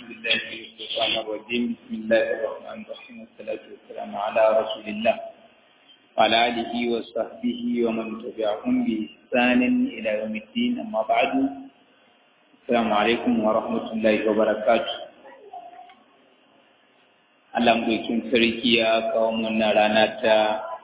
بالله من الشيطان الرجيم بسم الله الرحمن الرحيم والصلاة والسلام على رسول الله وعلى آله وصحبه ومن تبعهم بإحسان إلى يوم الدين أما بعد السلام عليكم ورحمة الله وبركاته Allah mulkin sarki ya kawo mana rana ta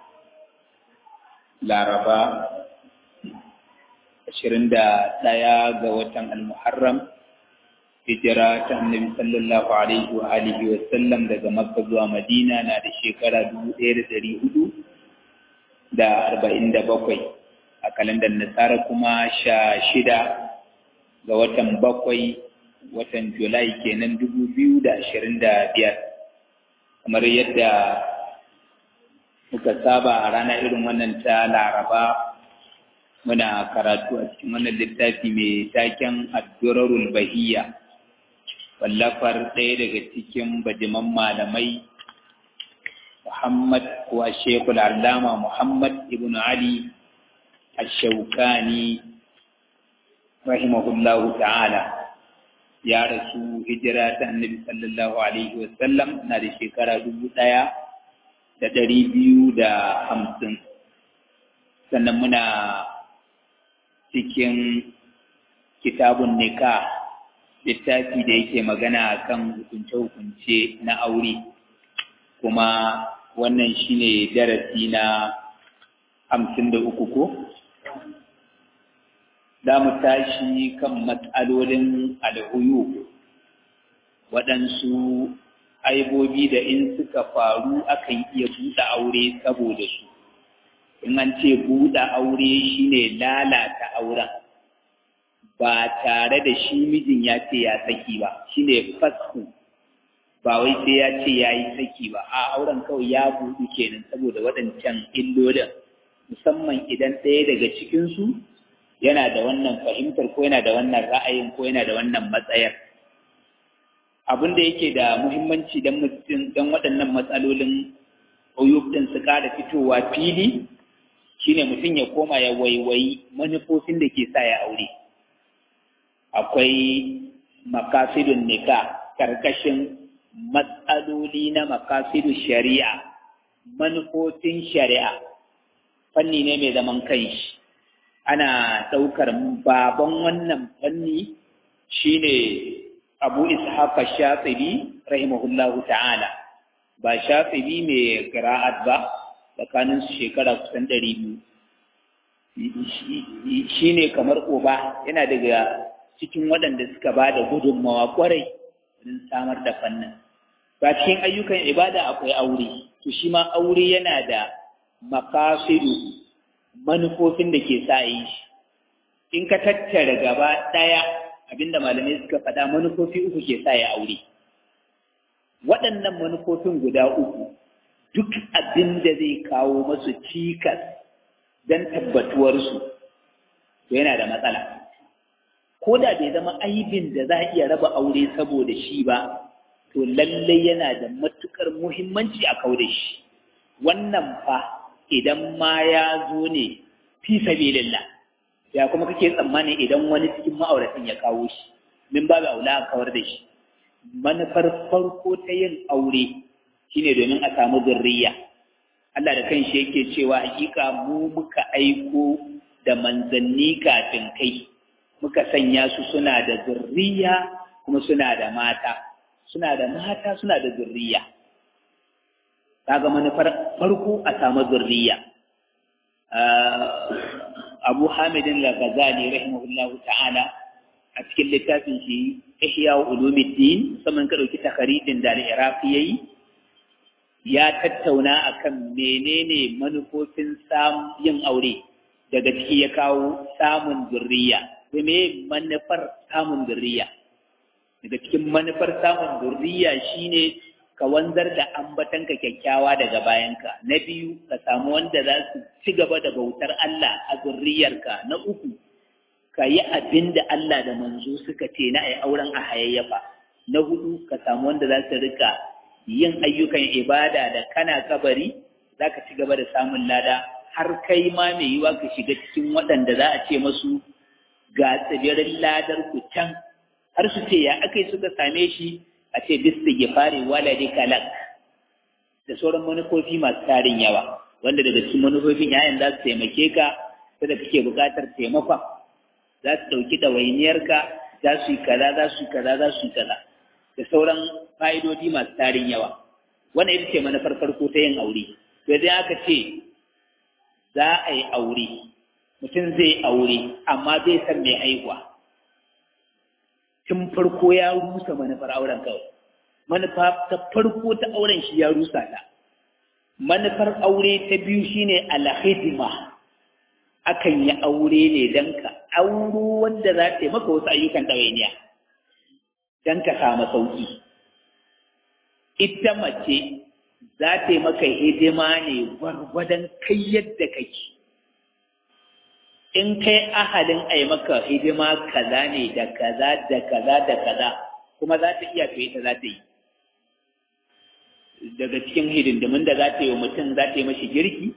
Laraba ashirin da ɗaya ga watan Al-Muharram hijira ta annabi sallallahu alaihi wa alihi wa sallam daga Makka zuwa Madina na da shekara dubu ɗaya da ɗari hudu da arba'in da bakwai a kalandar Nasara kuma sha shida ga watan bakwai watan Julai kenan dubu biyu da ashirin da biyar kamar yadda muka saba a rana irin wannan ta Laraba muna karatu a cikin wannan littafi mai taken Addurarul Bahiyya wallafar ɗaya daga cikin bajiman malamai Muhammad wa Shekul Allama Muhammad ibn Ali Ash-Shawkani rahimahullahu ta'ala ya rasu hijira ta annabi sallallahu alaihi wasallam na da shekara dubu ɗaya da ɗari biyu da hamsin sannan muna cikin kitabun nika littafi da yake magana kan hukunce-hukunce na aure kuma wannan shine darasi na hamsin da uku ko za mu tashi kan matsalolin alhuyu waɗansu aibobi da in suka faru akan iya buɗe aure saboda su in an ce buɗe aure shine lalata auren ba tare da shi mijin ya ce ya saki ba shine fasku ba wai sai ya ce ya yi saki ba a auren kawai ya buɗu kenan saboda waɗancan illolin musamman idan ɗaya daga cikinsu yana da wannan fahimtar ko yana da wannan ra'ayin ko yana da wannan matsayar abin da yake da muhimmanci don mutum don waɗannan matsalolin uyub din su ƙara fitowa fili shine mutum ya koma ya waiwayi manufofin da ke sa ya aure akwai makasidun nika karkashin matsaloli na makasidu shari'a manufofin shari'a fanni ne mai zaman kanshi ana ɗaukar baban wannan fanni shine abu ishaqa shatsibi rahimahullahu ta'ala ba shatsibi mai qira'at ba tsakanin su shekara kusan ɗari biyu shine kamar oba yana daga cikin waɗanda suka ba da gudunmawa kwarai don samar da fannin ba cikin ayyukan ibada akwai aure to shi ma aure yana da makasidu manufofin da ke sa yi shi in ka tattara gaba ɗaya abinda malamai suka faɗa manufofi uku ke sa ya aure waɗannan manufofin guda uku duk abin da zai kawo masu cikas don tabbatuwarsu to yana da matsala ko da bai zama aibin da za a iya raba aure saboda shi ba to lallai yana da matukar muhimmanci a kau da shi wannan fa idan ma ya zo ne fi sabilillah ya kuma kake tsammani idan wani cikin ma'auratan ya kawo shi min babu aula a kawar da shi manufar farko ta yin aure shine domin a samu zurriya Allah da kanshi yake cewa hakika mu muka aiko da manzanni kafin kai muka sanya su suna da zurriya kuma suna da mata suna da mata suna da zurriya kaga manufar farko a samu zurriya Abu Hamidin Al-Ghazali rahimahullahu ta'ala a cikin littafin shi Ihya Ulumuddin saman ka dauki takaridin da Al-Iraqi yayi ya tattauna akan menene manufofin samun yin aure daga ciki ya kawo samun zurriya sai me manufar samun zurriya daga cikin manufar samun zurriya shine ka wanzar da ambatanka kyakkyawa daga bayanka na biyu ka samu wanda za su ci gaba da bautar Allah a zurriyarka na uku ka yi abin da Allah da manzo suka ce na ai auren a hayayyafa na hudu ka samu wanda za su rika yin ayyukan ibada da kana kabari za ka ci gaba da samun lada har kai ma mai yiwa ka shiga cikin waɗanda za a ce masu ga tsibirin ladar ku can har su ce ya aka yi suka same shi a ce bista gifari waladi kalak da sauran manufofi masu tarin yawa wanda daga cikin manufofin yayan za su taimake ka da kake buƙatar taimakon za su ɗauki ɗawainiyarka za su yi kaza za su yi kaza za su yi kaza da sauran fa'idodi masu tarin yawa wannan ita ce manufar farko ta yin aure to idan aka ce za a yi aure mutum zai aure amma zai san mai haihuwa tun farko ya rusa manufar auren kawai manufa ta farko ta auren shi ya rusa ta manufar aure ta biyu shine alhidima akan yi aure ne don ka auro wanda za ta yi maka wasu ayyukan ɗawainiya don ka samu sauƙi ita mace za ta yi maka hidima ne gwargwadon kai yadda kake in kai ahalin a yi maka hidima kaza ne da kaza da kaza da kaza kuma za ta iya to ita za ta yi daga cikin hidindimin da za ta yi wa mutum za ta yi mashi girki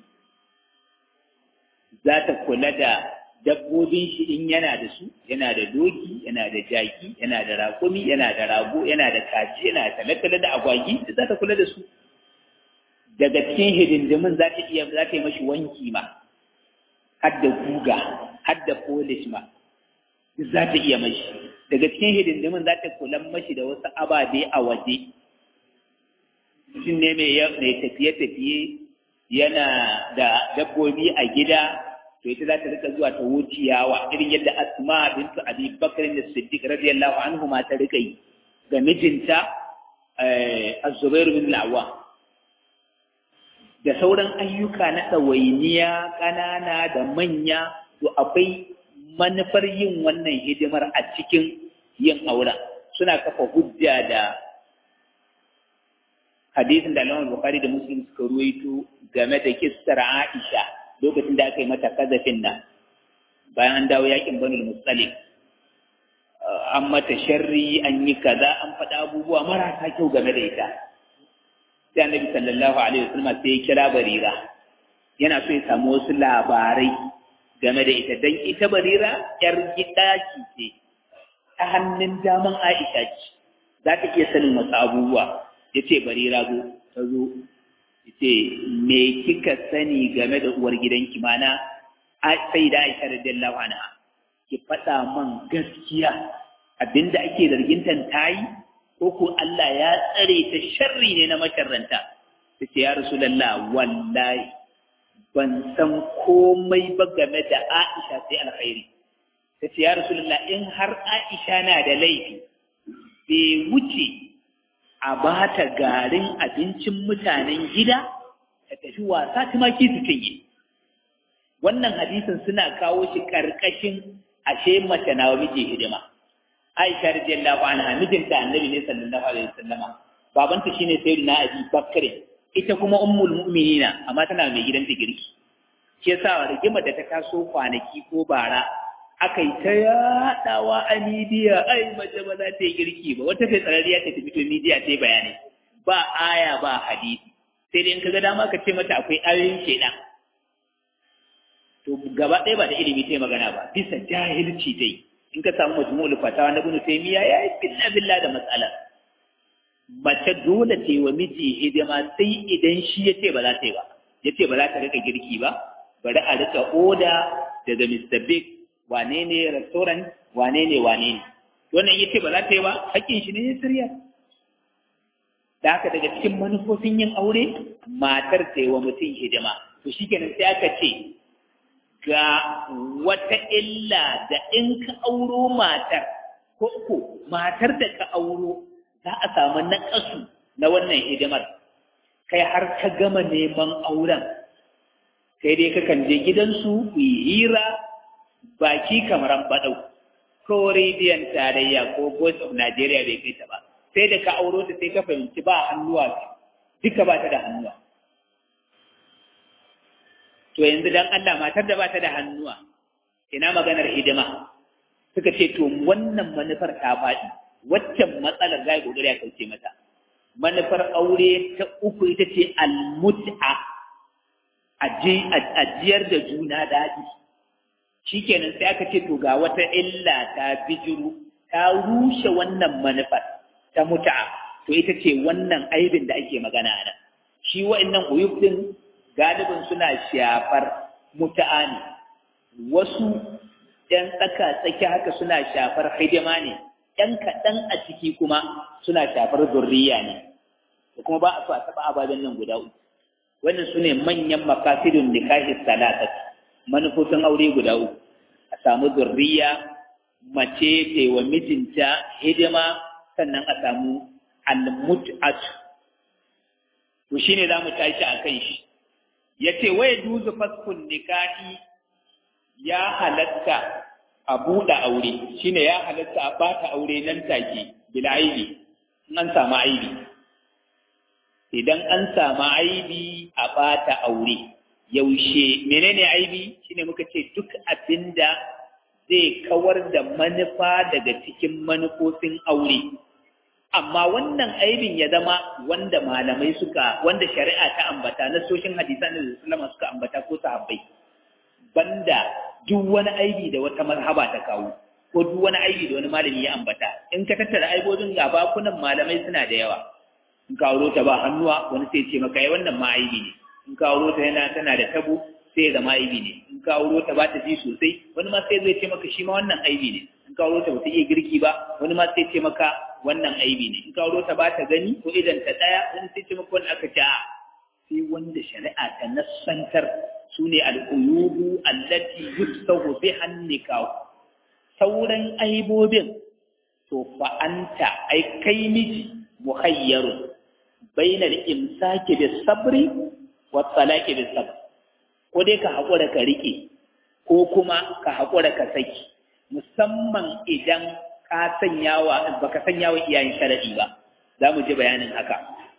za ta kula da dabbobin shi in yana da su yana da doki yana da jaki yana da raƙumi yana da rago yana da kaci yana da talatala da agwagi da za ta kula da su daga cikin hidindimin za ta iya za ta yi mashi wanki ma har da guga har da polish ma za ta iya mashi daga cikin hidindimin za ta kula mashi da wasu ababe a waje mutum ne mai tafiye-tafiye yana da dabbobi a gida to ita za ta rika zuwa ta wuciyawa irin yadda asma bintu abi bakr da siddiq radiyallahu anhu ma ta rika yi ga mijinta az-zubair bin al da sauran ayyuka na ɗawainiya ƙanana da manya to akwai manufar yin wannan hidimar a cikin yin auren suna kafa hujja da hadisin da Imam Bukhari da Muslim suka ruwaito game da kissar Aisha lokacin da aka yi mata kazafin nan bayan an dawo yakin Banu Mustalik an mata sharri an yi kaza an faɗa abubuwa marasa kyau game da ita sai Annabi sallallahu alaihi wasallam sai ya kira Barira yana so ya samu wasu labarai game da ita dan ita Barira yar gidaki ce ta hannun daman Aisha ce za ta iya sanin wasu abubuwa ya ce bari rago ta zo ya ce me kika sani game da uwar gidanki mana sai da aisha radiyallahu anha ki faɗa man gaskiya abinda ake zargintan ta yi ko ko Allah ya tsare ta sharri ne na masharranta ta ce ya rasulallah wallahi ban san komai ba game da Aisha sai alkhairi ta ce ya rasulallah in har Aisha na da laifi bai wuce a ba ta garin abincin mutanen gida ta tafi wasa tumaki su cinye wannan hadisin suna kawo shi karkashin ashe mace na wa miji hidima Aisha radiyallahu anha mijinta annabi ne sallallahu alaihi wasallama babanta shine sayyidina Abi Bakr ita kuma ummul mu'minina amma tana mai gidanta girki shi yasa rigimar da ta taso kwanaki ko bara aka yi ta yaɗawa a midiya ai mace ba za ta yi girki ba wata kai tsararriya ta fito midiya ta yi bayani ba aya ba hadisi sai dai in ka ga dama ka ce mata akwai ayoyin shaidan to gaba ɗaya ba da ilimi ta yi magana ba bisa jahilci ta yi in ka samu majmu'ul fatawa na ibnu taymiya ya yi billa billa da matsala mace dole ta yi wa miji hidima sai idan shi ya ce ba za ta yi ba ya ce ba za ta rika girki ba bari a rika oda daga Mr. Big wane ne restaurant wane ne wane ne wannan yace ba za ta yi ba hakkin shi ne ya sirya da haka daga cikin manufofin yin aure matar ta yi wa mutum hidima to shikenan sai aka ce ga wata illa da in ka auro matar ko ko matar da ka auro za a samu naƙasu na wannan hidimar kai har ka gama neman auren kai dai kakan je gidansu ku yi hira baki kamar an baɗau ko rediyon tarayya ko voice of Nigeria bai kai ta ba sai da ka auro ta sai ka fahimci ba hannuwa duka ba ta da hannuwa to yanzu dan Allah matar da ba ta da hannuwa ina maganar hidima suka ce to wannan manufar ta faɗi waccan matsalar zai kokari ya kauce mata manufar aure ta uku ita ce almut'a ajiyar da juna daɗi shikenan sai aka ce to ga wata illa ta bijiru ta rushe wannan manufar ta muta'a to ita ce wannan aibin da ake magana nan shi wa'annan uyub din galibin suna shafar muta'a ne wasu ‘yan tsaka tsaki haka suna shafar hidima ne ‘yan kaɗan a ciki kuma suna shafar zurriya ne da kuma ba a so a taɓa ababen nan guda uku wannan su ne manyan makasidun nikahi salatat manufofin aure guda uku a samu zurriya mace ta wa mijinta hidima sannan a samu almut'atu to shine za mu tashi a kan shi ya ce wai duzu faskun nikahi ya halatta a buɗe aure shine ya halatta a ɓata aure nan take bila aibi in an samu aibi idan an samu aibi a ɓata aure yaushe menene aibi shine muka ce duk abinda zai kawar da manufa daga cikin manufofin aure amma wannan aibin ya zama wanda malamai suka wanda shari'a ta ambata na soshin hadisan da sallama suka ambata ko sahabbai banda duk wani aibi da wata mazhaba ta kawo ko duk wani aibi da wani malami ya ambata in ka tattara aibobin ga bakunan malamai suna da yawa in ka auro ta ba hannuwa wani sai ce maka ai wannan ma aibi ne in ka auro ta yana tana da tabo sai ya zama aibi ne in ka auro ta ba ta ji sosai wani ma sai zai ce maka shi ma wannan aibi ne in ka auro ta ba ta iya girki ba wani ma sai ce maka wannan aibi ne in ka auro ta ba ta gani ko idan ta daya wani sai ce maka wannan aka ce a sai wanda shari'a ta nassantar su ne al'uyubu allati yufsahu biha nikahu sauran aibobin to fa anta ai kai miji muhayyaru bainal imsaki bis sabri wa talaqi bis sabr ko dai ka hakura ka rike ko kuma ka hakura ka saki musamman idan ka sanyawa baka sanyawa iyayen sharadi ba za mu ji bayanin haka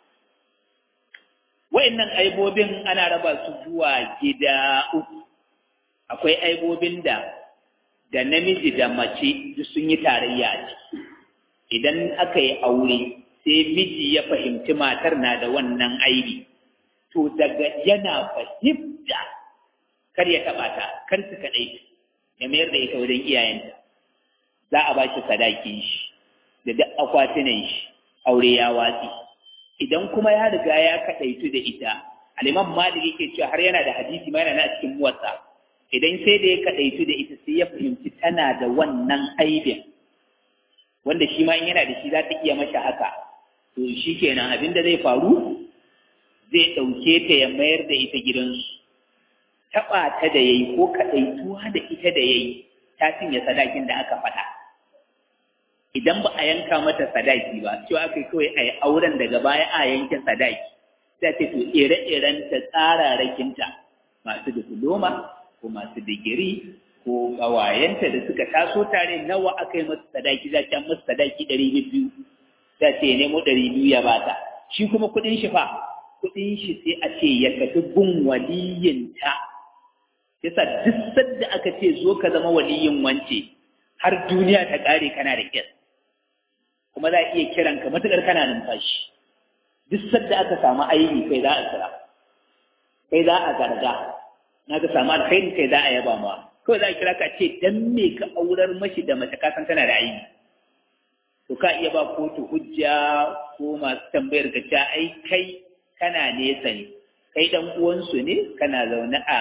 wa'annan aibobin ana raba su zuwa gida uku akwai aibobin da da namiji da mace duk sun yi tarayya a ciki idan aka yi aure sai miji ya fahimci matar na da wannan aibi to daga yana fahimta kar ya taɓa ta kar su kaɗai ya mayar da ita wajen iyayenta za a ba shi sadakin shi da duk akwatunan shi aure ya watsi idan kuma ya riga ya kaɗaitu da ita aliman malik yake cewa har yana da hadisi ma yana na cikin muwatsa idan sai da ya kaɗaitu da ita sai ya fahimci tana da wannan aibin wanda shi ma in yana da shi za ta iya masa haka to shi kenan abin da zai faru zai ɗauke ta ya mayar da ita gidansu taɓa ta da yayi ko kaɗaituwa da ita da yayi ta cinye sadakin da aka faɗa idan ba a yanka mata sadaki ba cewa aka yi kawai a yi auren daga baya a yanke sadaki sai ce to ire-iren ta tsararrakinta masu diploma ko masu digiri ko ƙawayenta da suka taso tare nawa aka yi masu sadaki za ta masu sadaki ɗari biyu za ce ya nemo ɗari biyu ya bata shi kuma kuɗin shi fa kuɗin shi sai a ce ya tafi gun waliyinta yasa duk sadda aka ce zo ka zama waliyin wance har duniya ta ƙare kana da kyas kuma za a iya kiran ka matuƙar kana numfashi duk sadda aka samu aibi kai za a kira kai za a garga na ka samu alkhairi kai za a yaba ma kawai za a kira ka ce dan me ka aurar mashi da mace ka san tana da aibi to ka iya ba kotu hujja ko masu tambayar ka ce ai kai kana nesa ne kai dan uwansu ne kana zaune a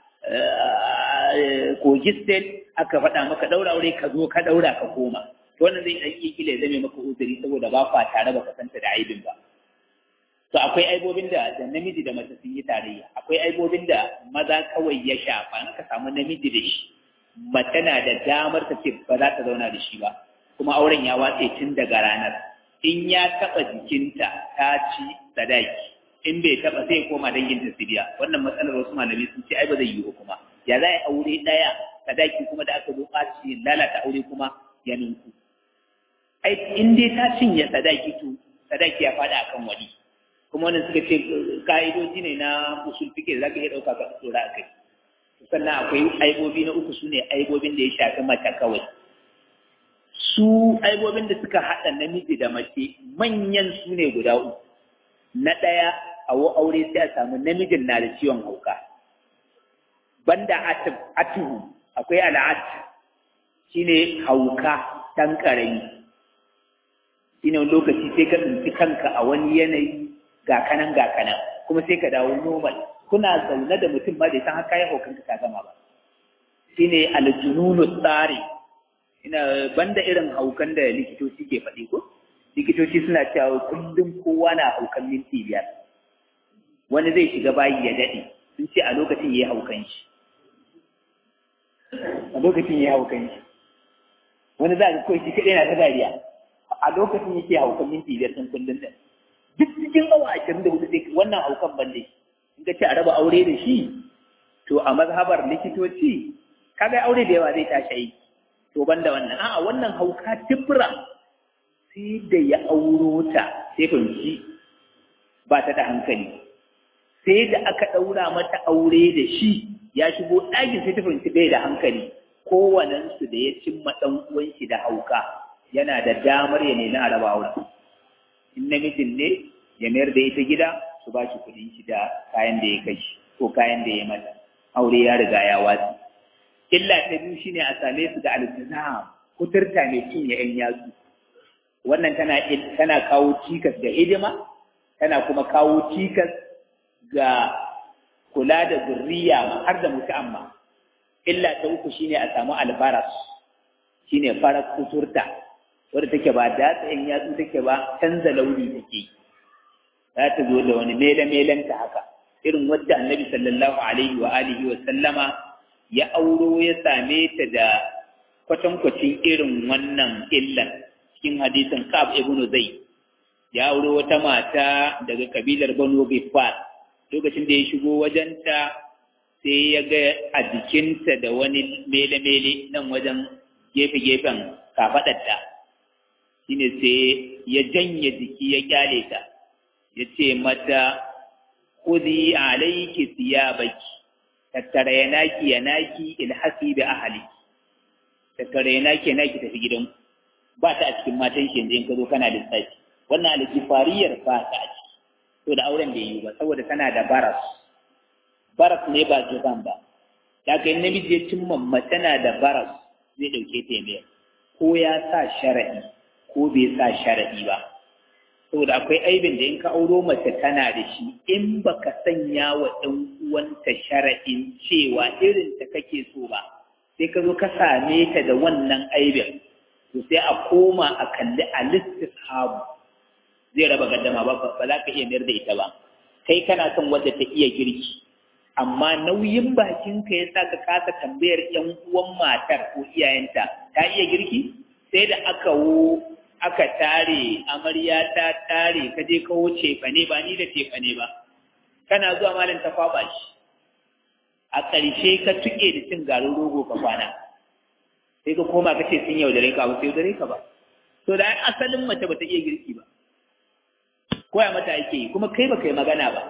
kogi state aka faɗa maka ɗaura aure ka zo ka ɗaura ka koma to wannan zai ɗan iya kila zame maka uzuri saboda ba kwa tare ba ka santa da aibin ba to akwai aibobin da da namiji da mace sun yi tarayya akwai aibobin da maza kawai ya shafa in ka samu namiji da shi mace na da damar ta ce ba za ta zauna da shi ba kuma auren ya watse tun daga ranar in ya taɓa jikinta ta ci sadaki in bai taɓa sai koma danginta su biya wannan matsalar wasu malamai sun ce ai ba zai yiwu kuma ya za a yi aure ɗaya sadaki kuma da aka zo ɓaci lalata aure kuma ya ninku ai in dai ta cinye sadaki to sadaki ya faɗa akan wani kuma wannan suka ce ka'idoji ne na usul fike za ka iya ɗauka ka tsora a kai sannan akwai aibobi na uku su ne aibobin da ya shafi mace kawai su aibobin da suka haɗa namiji da mace manyan su ne guda uku na ɗaya a aure sai a samu namijin na da ciwon hauka banda atuhu akwai al'at shine hauka ɗan ƙarami shi ne lokaci sai ka tsinci kanka a wani yanayi ga kanan ga kanan kuma sai ka dawo normal kuna zaune da mutum ba da san haka ya haukanka ka gama ba shi ne aljununu tsari ina banda irin haukan da likitoci ke faɗi ko likitoci suna cewa kullum kowa na haukan minti biyar wani zai shiga bayi ya daɗe sun ce a lokacin ya yi haukan shi a lokacin ya yi haukan shi wani za a kawai shi kaɗai na ta dariya a lokacin yake haukan minti biyar ɗin kullum ɗin duk cikin awa ashirin da hudu sai wannan haukan ban da in ka ce a raba aure da shi to a mazhabar likitoci kaga aure da yawa zai tashi aiki to ban da wannan a'a wannan hauka tibra sai da ya auro ta sai fahimci ba ta da hankali sai da aka ɗaura mata aure da shi ya shigo ɗakin sai ta fahimci bai da hankali kowanensu da ya cimma ɗan uwan shi da hauka yana da damar ya nemi a raba auren in namijin ne ya mayar da ita gida su ba shi kuɗin shi da kayan da ya kai shi ko kayan da ya mata aure ya riga ya watsi illa ta biyu shine a same su da alzina kuturta mai cinye yan yatsu wannan tana tana kawo cikas ga hidima tana kuma kawo cikas ga kula da zurriya har da mutu'amma illa ta uku shine a samu albaras shine farar kuturta wadda take ba datsa yan yatsu take ba canza launi take za ta zo da wani mele ta haka irin wadda annabi sallallahu alaihi wa alihi wa sallama ya auro ya same ta da kwatankwacin irin wannan illan cikin hadisin Ka'ab ibn Zayd ya auro wata mata daga kabilar Banu Gifar lokacin da ya shigo wajenta sai ya ga a jikinta da wani mele-mele nan wajen gefe-gefen kafaɗarta shine sai ya janye jiki ya kyale ta ya ce mata kudi alaiki siyabaki tattara ya naki ya naki ilhasi da ahali tattara ya naki ya naki tafi gidan ba ta a cikin matan shi yanzu in ka zo kana lissafi wannan alkifariyar ba ta a ciki to da auren bai yi ba saboda tana da baras baras ne ba juban ba da ka yi namiji ya cimma mace na da baras zai ɗauke ta biyar ko ya sa shara'i ko bai sa shara'i ba saboda akwai aibin da in ka auro mace tana da shi in baka sanya wa ɗan uwanta shara'in cewa irin ta kake so ba sai ka zo ka same ta da wannan aibin to sai a koma a kalli a listishabu zai raba gaddama ba ba za ka iya mayar da ita ba kai kana son wadda ta iya girki amma nauyin bakinka ya sa ka kasa tambayar ‘yan uwan matar ko iyayenta ta iya girki sai da aka wo aka tare amarya ta tare ka je kawo cefane ba ni da cefane ba kana zuwa malam ta kwaba shi a ƙarshe ka tuke da cin garin rogo ka kwana sai ka koma ka ce sun yaudare ka ba sai yaudare ka ba to da asalin mace ba ta iya girki ba koya mata ake yi kuma kai ba kai magana ba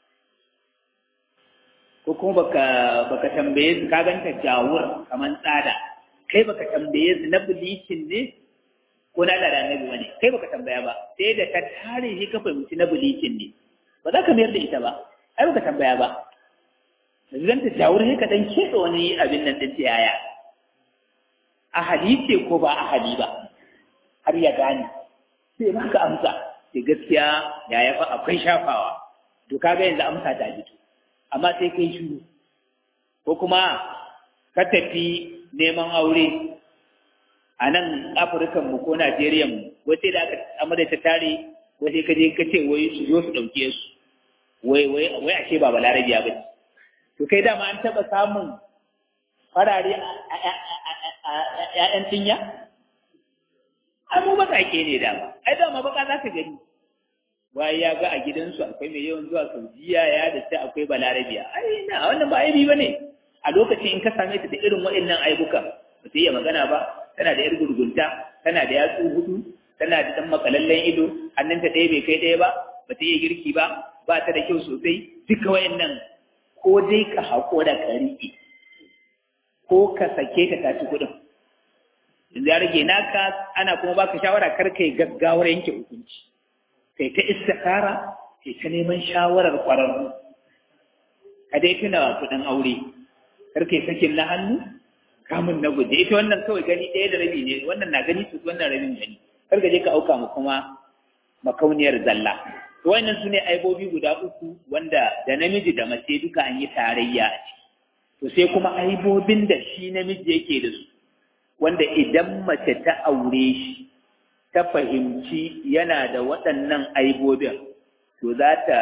ko kuma baka baka tambaye su ka ganta jawur kaman tsada kai baka tambaye su na bulicin ne ko na da annabi bane kai baka tambaya ba sai da ka tare shi ka fahimci na bulicin ne ba za ka mayar da ita ba ai baka tambaya ba zan ta jawur sai ka dan keɓe wani abin nan din yaya ahali ce ko ba ahali ba har ya gane sai maka amsa sai gaskiya yaya fa akwai shafawa to kaga yanzu amsa ta fito amma sai kai shiru ko kuma ka tafi neman aure a nan afirkan mu ko najeriya mu wace da aka amada ta tare wace ka je ka ce wai su zo su ɗauke su wai wai wai ashe ba balarabiya ba to kai dama an taɓa samun farare a ƴaƴan tinya ai mu baƙaƙe ne dama ai dama baka za ka gani wai ya ga a gidansu akwai mai yawan zuwa saudiya ya da sai akwai balarabiya ai na wannan ba aibi bane a lokacin in ka same ta da irin waɗannan aibukan ba ta iya magana ba tana da yar gurgunta tana da yatsu hudu tana da dan makalallen ido hannunta ɗaya bai kai ɗaya ba ba ta iya girki ba ba ta da kyau sosai duka waɗannan ko dai ka haƙura ka riƙe ko ka sake ta taci kuɗin yanzu ya rage naka ana kuma baka shawara kar kai gaggawar yanke hukunci kai ta istikara kai ta neman shawarar ƙwararru ka dai tuna kuɗin aure kar kai sakin na hannu kamun na guje ita wannan kawai gani ɗaya da rabi ne wannan na gani su wannan rabin gani kar ka je ka auka mu kuma makauniyar zalla to wannan su ne aibobi guda uku wanda da namiji da mace duka an yi tarayya a ciki to sai kuma aibobin da shi namiji yake da su wanda idan mace ta aure shi ta fahimci yana da waɗannan aibobin to za ta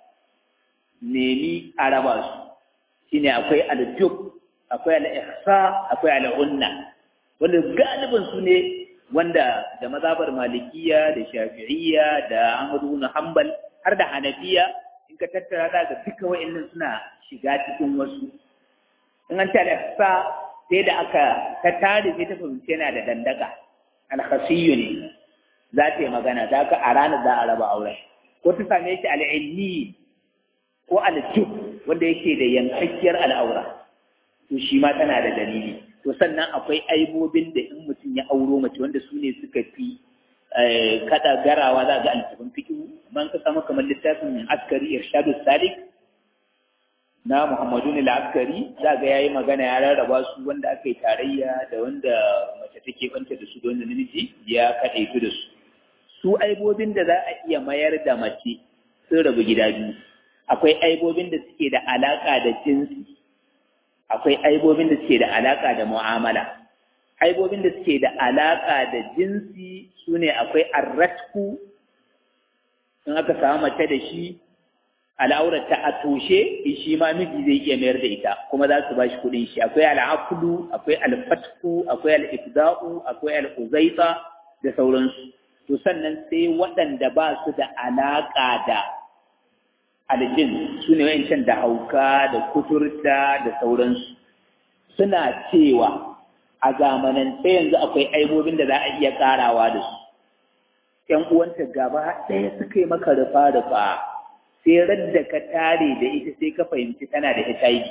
nemi a raba su shine akwai aljub akwai al'ihsa akwai al'unna wanda galibin su ne wanda da mazabar malikiya da shafi'iyya da ahmadu na hanbal har da hanafiya in ka tattara da ga duka wa'annan suna shiga cikin wasu in an ce al'ihsa sai da aka ta tare sai ta fahimci yana da dandaka alkhasiyyu ne za ta yi magana za ka a ranar za a raba auren ko ta same shi al'ilmi ko aljub wanda yake da yankakkiyar al'aura to shi ma tana da dalili to sannan akwai aibobin da in mutum ya auro mace wanda su ne suka fi kada garawa za ga alfabin fikihu man ka samu kamar littafin askari irshadu salik na muhammadu ne askari za ga yayi magana ya rarraba su wanda aka yi tarayya da wanda mace take banta da su da wanda namiji ya kaɗaitu da su su aibobin da za a iya mayar da mace sun rabu gida biyu akwai aibobin da suke da alaƙa da jinsi akwai aibobin da suke da alaƙa da mu'amala aibobin da suke da alaƙa da jinsi su ne akwai arratku in aka samu mace da shi al'aurata a toshe shi ma miji zai iya mayar da ita kuma za su ba shi kuɗin shi akwai al'akulu akwai alfatku akwai al'ifda'u akwai al'uzaita da sauransu to sannan sai waɗanda ba su da alaƙa da aljin su ne wa'incan da hauka da kuturta da sauransu suna cewa a zamanance yanzu akwai aibobin da za a iya karawa da su ‘yan uwanta gaba ɗaya suka yi maka rufa-rufa sai radda ka tare da ita sai ka fahimci tana da HIV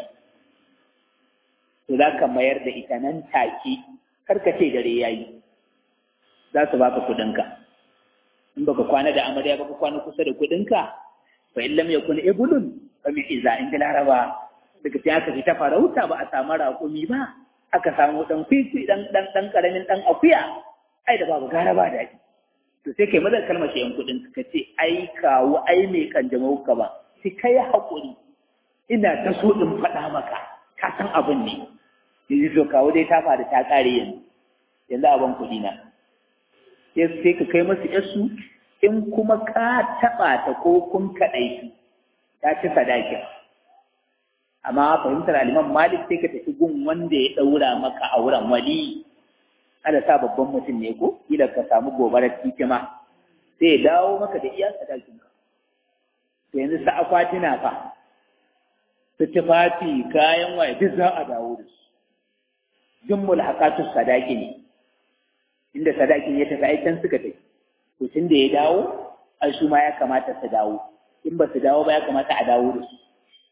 to za ka mayar da ita nan take karka ce dare yayi za su baka kuɗinka in baka kwana da amarya baka kwana kusa da kuɗinka fa in lam yakun ibulun fa min iza in laraba daga sai aka fita farauta ba a samu raƙumi ba aka samu dan kwikwi dan dan dan karamin dan akuya ai da babu gara ba daɗi to sai kai mazan kalmar shi yan kuɗin ka ce ai kawo ai mai kanjamau ka ba sai kai haƙuri ina ta so in faɗa maka ka san abin ne yanzu to kawo dai ta faru ta ƙare yanzu yanzu abin kuɗi na sai ka kai masu yasu in kuma ka taɓa ta ko kun kaɗai ta ci sadakin amma fahimtar aliman malik sai ka tafi gun wanda ya ɗaura maka auren wali ana sa babban mutum ne ko kila ka samu gobarar titima sai ya dawo maka da iya sadakin ka to yanzu sa akwatina fa su tufafi kayan waye duk za a dawo da su jummul haƙatun sadaki ne inda sadakin ya tafi aikin suka tafi to tun da ya dawo ai su ma ya kamata su dawo in ba su dawo ba ya kamata a dawo da su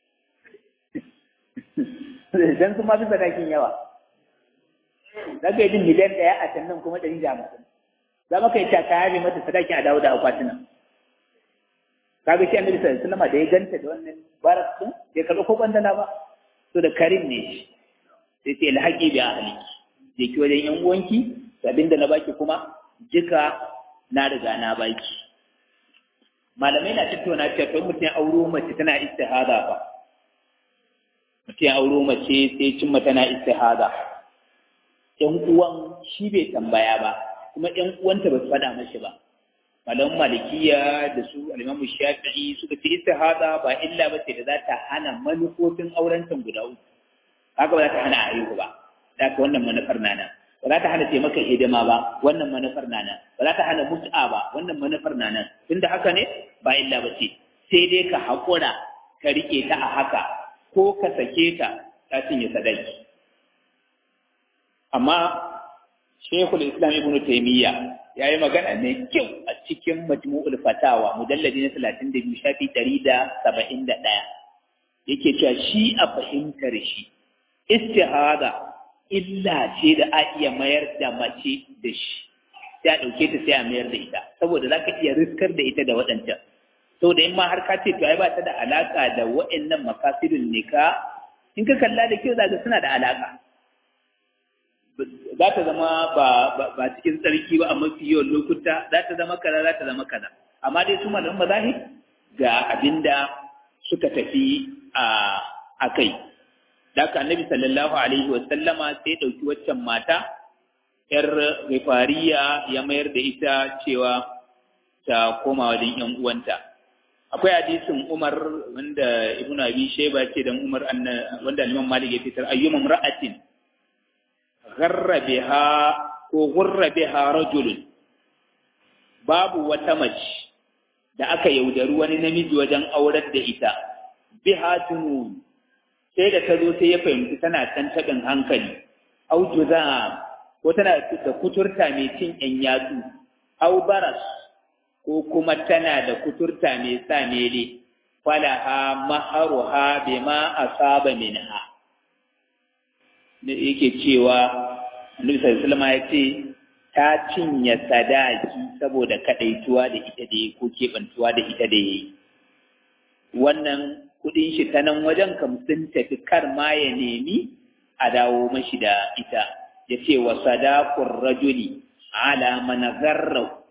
dan sun ma fi sadakin yawa za ka yi jin miliyan ɗaya a can nan kuma ɗari da hamsin za maka yi ta kaya mai mata sadakin a dawo da akwatunan kaga shi annabi sallallahu alaihi wasallam da ya ganta da wannan barak din bai karɓi ko bandana ba to da karim ne shi sai ce alhaqi bi ahliki je ki wajen yan uwanki abinda na baki kuma jika na riga na baki malamai na tattauna cewa to mutum ya auro mace tana istihada fa mutum ya auro mace sai cimma tana istihada ƴan uwan shi bai tambaya ba kuma ƴan uwanta ba su faɗa mashi ba malaman malikiya da su alimamu shafi'i suka ce istihada ba illa ba ce da za ta hana manufofin auren guda uku haka ba za ta hana a haihu ba da ka wannan manufar nana ba za ta hana taimaka hidima ba wannan manufar na nan ba za ta hana mut'a ba wannan manufar na nan tunda haka ne ba illa ba ce sai dai ka haƙura ka riƙe ta a haka ko ka sake ta ta cinye sadaki amma shekul islam ibnu taimiyya ya yi magana mai kyau a cikin majmu'ul fatawa mujalladi na talatin da biyu shafi ɗari da saba'in da ɗaya yake cewa shi a fahimtar shi istihada illa ce da a iya mayar da mace da shi sai a ɗauke ta sai a mayar da ita saboda za ka iya riskar da ita da waɗancan saboda in ma har ka ce to ai ba ta da alaƙa da waɗannan makasidun nika in ka kalla da kyau za suna da alaƙa za ta zama ba cikin tsarki ba a mafi yawan lokuta za ta zama kaza za ta zama kaza amma dai su malaman mazahib ga abinda suka tafi a kai da ka annabi sallallahu alaihi wa sallama sai ɗauki waccan mata yar rifariya ya mayar da ita cewa ta koma wajen yan uwanta akwai hadisin Umar wanda Ibn Abi Shayba ce dan Umar wanda Imam Malik ya fitar ayyuma imra'atin gharra biha ko gurra biha rajulun babu wata mace da aka yaudari wani namiji wajen aurar da ita biha junun sai da ta zo sai ya fahimci tana can taɓin hankali au juza ko tana da kuturta mai cin ƴan yatsu au baras ko kuma tana da kuturta mai sa mele falaha maharuha bima asaba minha da yake cewa Annabi sallallahu alaihi ya ce ta cinye sadaki saboda kadaituwa da ita da ko kebantuwa da ita da yayi wannan kudin shi ta nan wajen kam sun tafi kar ma ya nemi a dawo mashi da ita ya ce wa sadaqur rajuli ala man gharra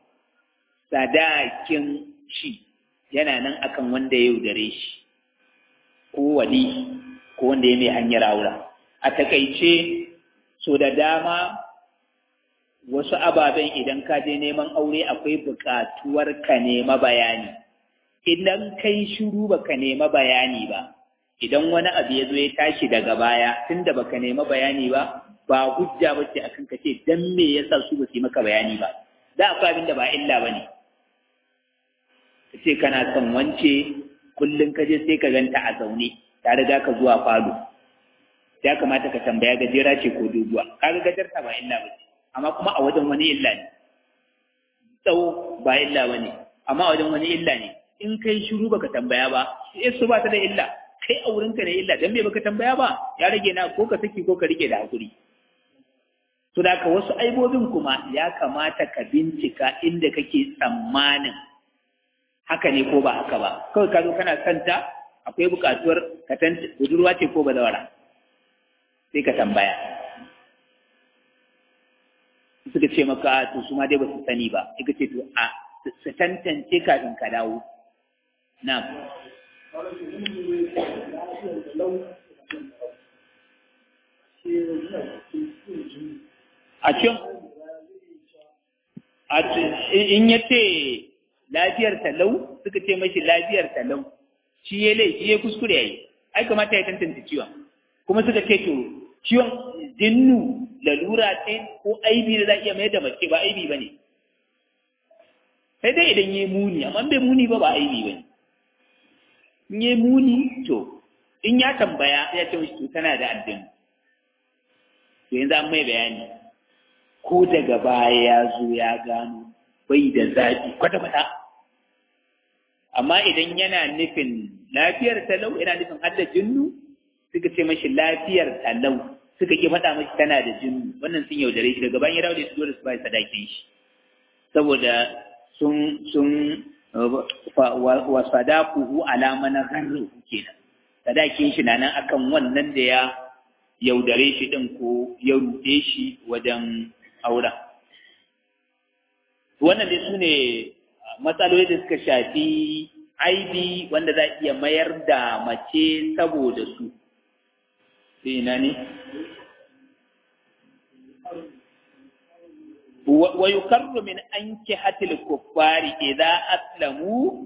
sadakin shi yana nan akan wanda ya yaudare shi ko wali ko wanda ya mai hanyar aura a takaice so da dama wasu ababen idan ka je neman aure akwai buƙatuwar ka nema bayani idan kai shiru baka nema bayani ba idan wani abu ya zo ya tashi daga baya tunda baka nema bayani ba ba hujja bace akan ka ce dan me yasa su ba su yi maka bayani ba da akwai abin da ba illa bane ka ce kana son wance kullum ka je sai ka ganta a zaune ta riga ka zuwa falo ya kamata ka tambaya gajera ce ko doguwa kaga gajarta ba illa bace amma kuma a wajen wani illa ne tsawo ba illa bane amma a wajen wani illa ne in kai shiru baka tambaya ba sai su ba ta da illa kai a wurin ka ne illa dan me baka tambaya ba ya rage na ko ka saki ko ka rike da hakuri to da ka wasu aibobin kuma ya kamata ka bincika inda kake tsammanin haka ne ko ba haka ba kawai ka zo kana santa akwai buƙatuwar ka tanta budurwa ce ko bazawara sai ka tambaya suka ce maka to su ma dai ba su sani ba suka ce to a su tantance kafin ka dawo na a cikin in ya ce lafiyar talau suka ce mashi lafiyar talau shi ya laifi ya kuskure ya yi ai kamata ya tantance ciwon kuma suka ce to ciwon dinnu lalura ce ko aibi da za iya mayar da mace ba aibi ba ne sai dai idan ya muni amma bai muni ba ba aibi ba ne in ya muni to in ya tambaya ya ce mashi to tana da addini to yanzu an mai bayani ko daga baya ya zo ya gano bai da zaɓi kwata-kwata amma idan yana nufin lafiyar talau yana nufin hadda jinnu suka ce mashi lafiyar talau suka ki faɗa mashi tana da jinnu wannan sun yaudare shi daga bayan ya dawo da su dole su bai sadakin shi saboda sun sun wa sadaquhu ala man gharru kenan sadakin shi na nan akan wannan da ya yaudare shi din ko ya ruɗe shi wajen auren wannan dai su ne matsaloli da suka shafi aibi wanda za iya mayar da mace saboda su sai ina ne wa yukarru min anki hatil kuffari idza aslamu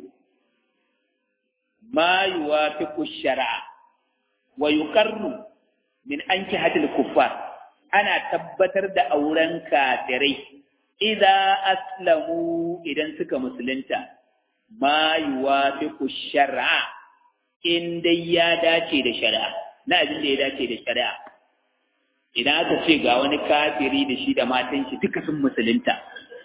ma yuwafiqu shar'a wa yukarru min anki hatil kuffar ana tabbatar da auren kafirai idza aslamu idan suka musulunta ma yuwafiqu shar'a in dai ya dace da shari'a na abin da ya dace da shari'a idan aka ce ga wani kafiri da shi da matan shi duka sun musulunta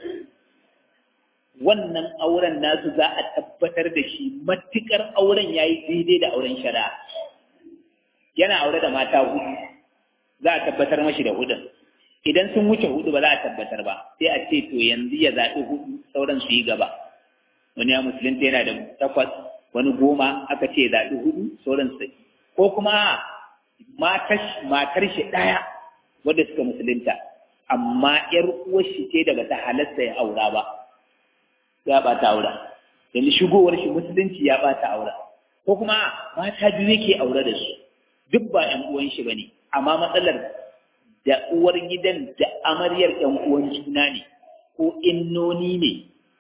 wannan auren nasu za a tabbatar da shi matukar auren yayi daidai da auren shari'a yana aure da mata hudu za a tabbatar mashi da hudun idan sun wuce hudu ba za a tabbatar ba sai a ce to yanzu ya zaɓi hudu sauran su yi gaba wani ya musulunta yana da takwas wani goma aka ce ya zaɓi hudu sauran su ko kuma matar shi ɗaya wadda suka musulunta amma ‘yar uwar shi ce daga ta halasta ya aura ba ya ɓata aura yanzu shigowar shi musulunci ya ɓata aura ko kuma mata biyu yake aure da su duk ba ‘yan uwan shi ba ne amma matsalar da uwar gidan da amaryar ‘yan uwan juna ne ko innoni ne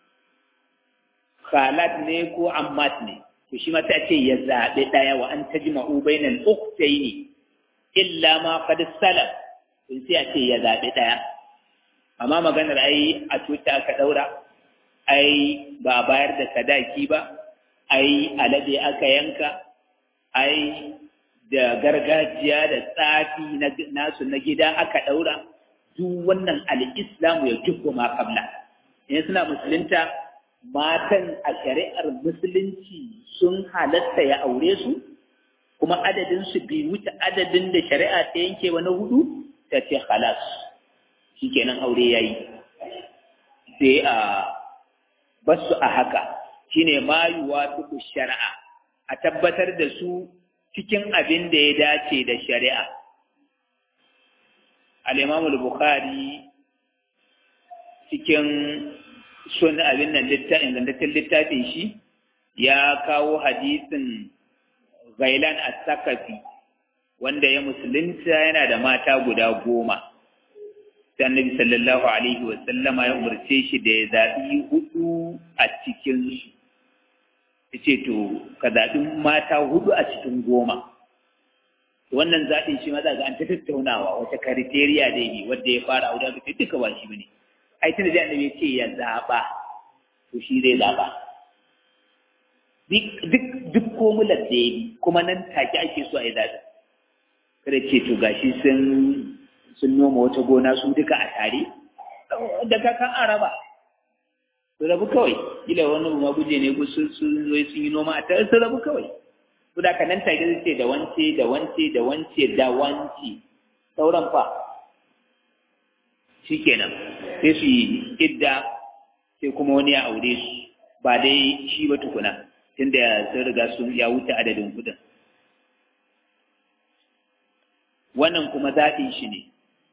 khalat ne ko ammat ne to shi ma ta ce ya zaɓi ɗaya wa an tajma'u bainal ukhtaini illa ma qad salaf in sai a ce ya zaɓi ɗaya amma maganar ai a tuta aka ɗaura ai ba a bayar da sadaki ba ai alade aka yanka ai da gargajiya da tsafi nasu na gida aka ɗaura duk wannan al'islamu ya jubbo ma kabla in suna musulunta matan a shari'ar musulunci sun halatta ya aure su kuma adadin su bai wuce adadin da shari'a ta yanke wa na hudu ta ce halas shikenan aure yayi sai a basu a haka shine ma yuwafiqu shari'a a tabbatar da su cikin abin da ya dace da shari'a al-Imam al-Bukhari cikin sun abin nan littafin ingantaccen littafin shi ya kawo hadisin Gailan as-Sakafi wanda ya musulunta yana da mata guda goma sai annabi sallallahu alaihi wa sallama ya umarce shi da ya zaɓi hudu a cikin su yace to ka zaɓi mata hudu a cikin goma wannan zaɓin shi ma za ga an ta tattaunawa wata kriteriya da yi wanda ya fara aure ga duka ba shi bane ai tunda da annabi ya ce ya zaɓa to shi zai zaɓa duk duk komular da ya bi kuma nan take ake so a yi zaɓi kada ce to gashi sun sun noma wata gona su duka a tare da kakan araba su rabu kawai kila wani ma guje ne ko sun sun zo sun yi noma a tare su rabu kawai su da kanan take zai ce da wance da wance da wance da wance sauran fa shikenan sai su yi idda sai kuma wani ya aure su ba dai shi ba tukuna tunda sun riga sun ya wuce adadin kudin wannan kuma zaɓin shi ne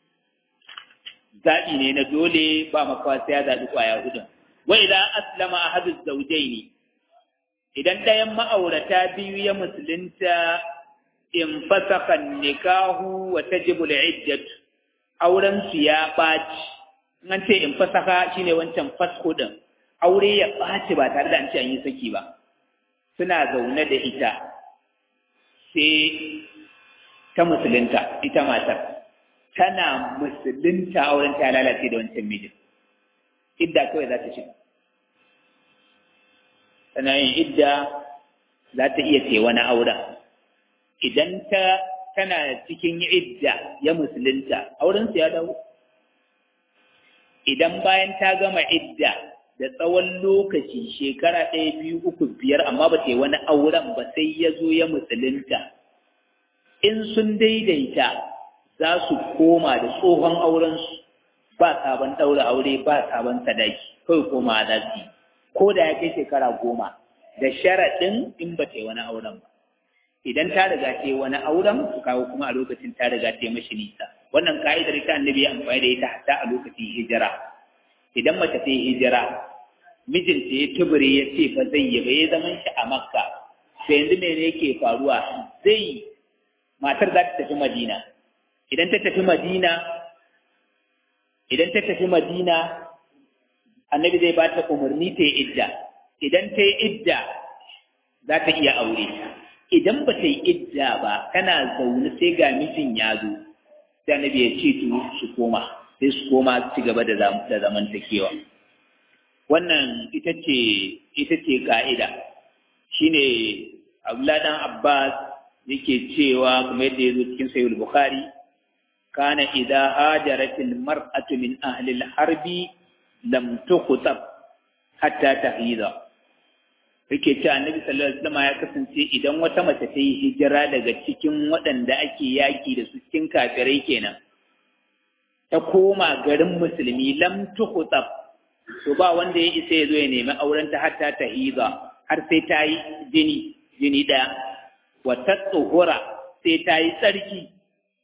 zaɓi ne na dole ba makawa sai ya zaɓi ƙwaya hudun wa idan aslama a hadis zaujai ne idan ɗayan ma'aurata biyu ya musulunta in fasaka nikahu wa tajibu al-iddat auren su ya ɓaci an ce in fasaka shine wancan fasko din aure ya ɓaci ba tare da an ce an yi saki ba suna zaune da ita sai ta musulunta ita matar tana musulunta auren ta lalace da wancan mijin idda kawai za ta shiga tana yin idda za ta iya ce wani auren idan ta tana cikin idda ya musulunta auren su ya dawo idan bayan ta gama idda da tsawon lokaci shekara ɗaya biyu uku biyar amma ba ta yi wani auren ba sai ya zo ya musulunta in sun daidaita za su koma da tsohon aurensu ba sabon ɗaura aure ba sabon sadaki kawai koma za su yi ko da ya kai shekara goma da sharaɗin in ba ta yi wani auren ba idan ta riga ta yi wani auren su kawo kuma a lokacin ta riga ta yi mashi nisa wannan ka'idar ta annabi ya amfani da ita hatta a lokacin hijira idan mace ta yi hijira mijinta ya tubure ya ce fa zai yi ba ya zaman shi a makka sai yanzu mene yake faruwa zai matar za ta tafi madina idan ta tafi madina idan ta tafi madina annabi zai ba ta umarni ta yi idda idan ta yi idda za ta iya aure idan ba ta yi idda ba tana zaune sai ga mijin ya zo sai annabi ya ce to su koma sai su koma ci gaba da zamantakewa wannan ita ce ita ce ka'ida shine Abdullah dan Abbas yake cewa kuma yadda ya zo cikin Sahih Bukhari kana idza hajarat al-mar'atu min ahli al-harbi lam tukhtab hatta tahida yake cewa Annabi sallallahu alaihi wasallam ya kasance idan wata mace ta yi hijira daga cikin waɗanda ake yaki da su cikin kafirai kenan ta koma garin musulmi lam tukhtab to ba wanda ya isa ya zo ya nemi auren ta hatta tahida har sai ta yi jini jini ɗaya wata tsohura sai ta yi tsarki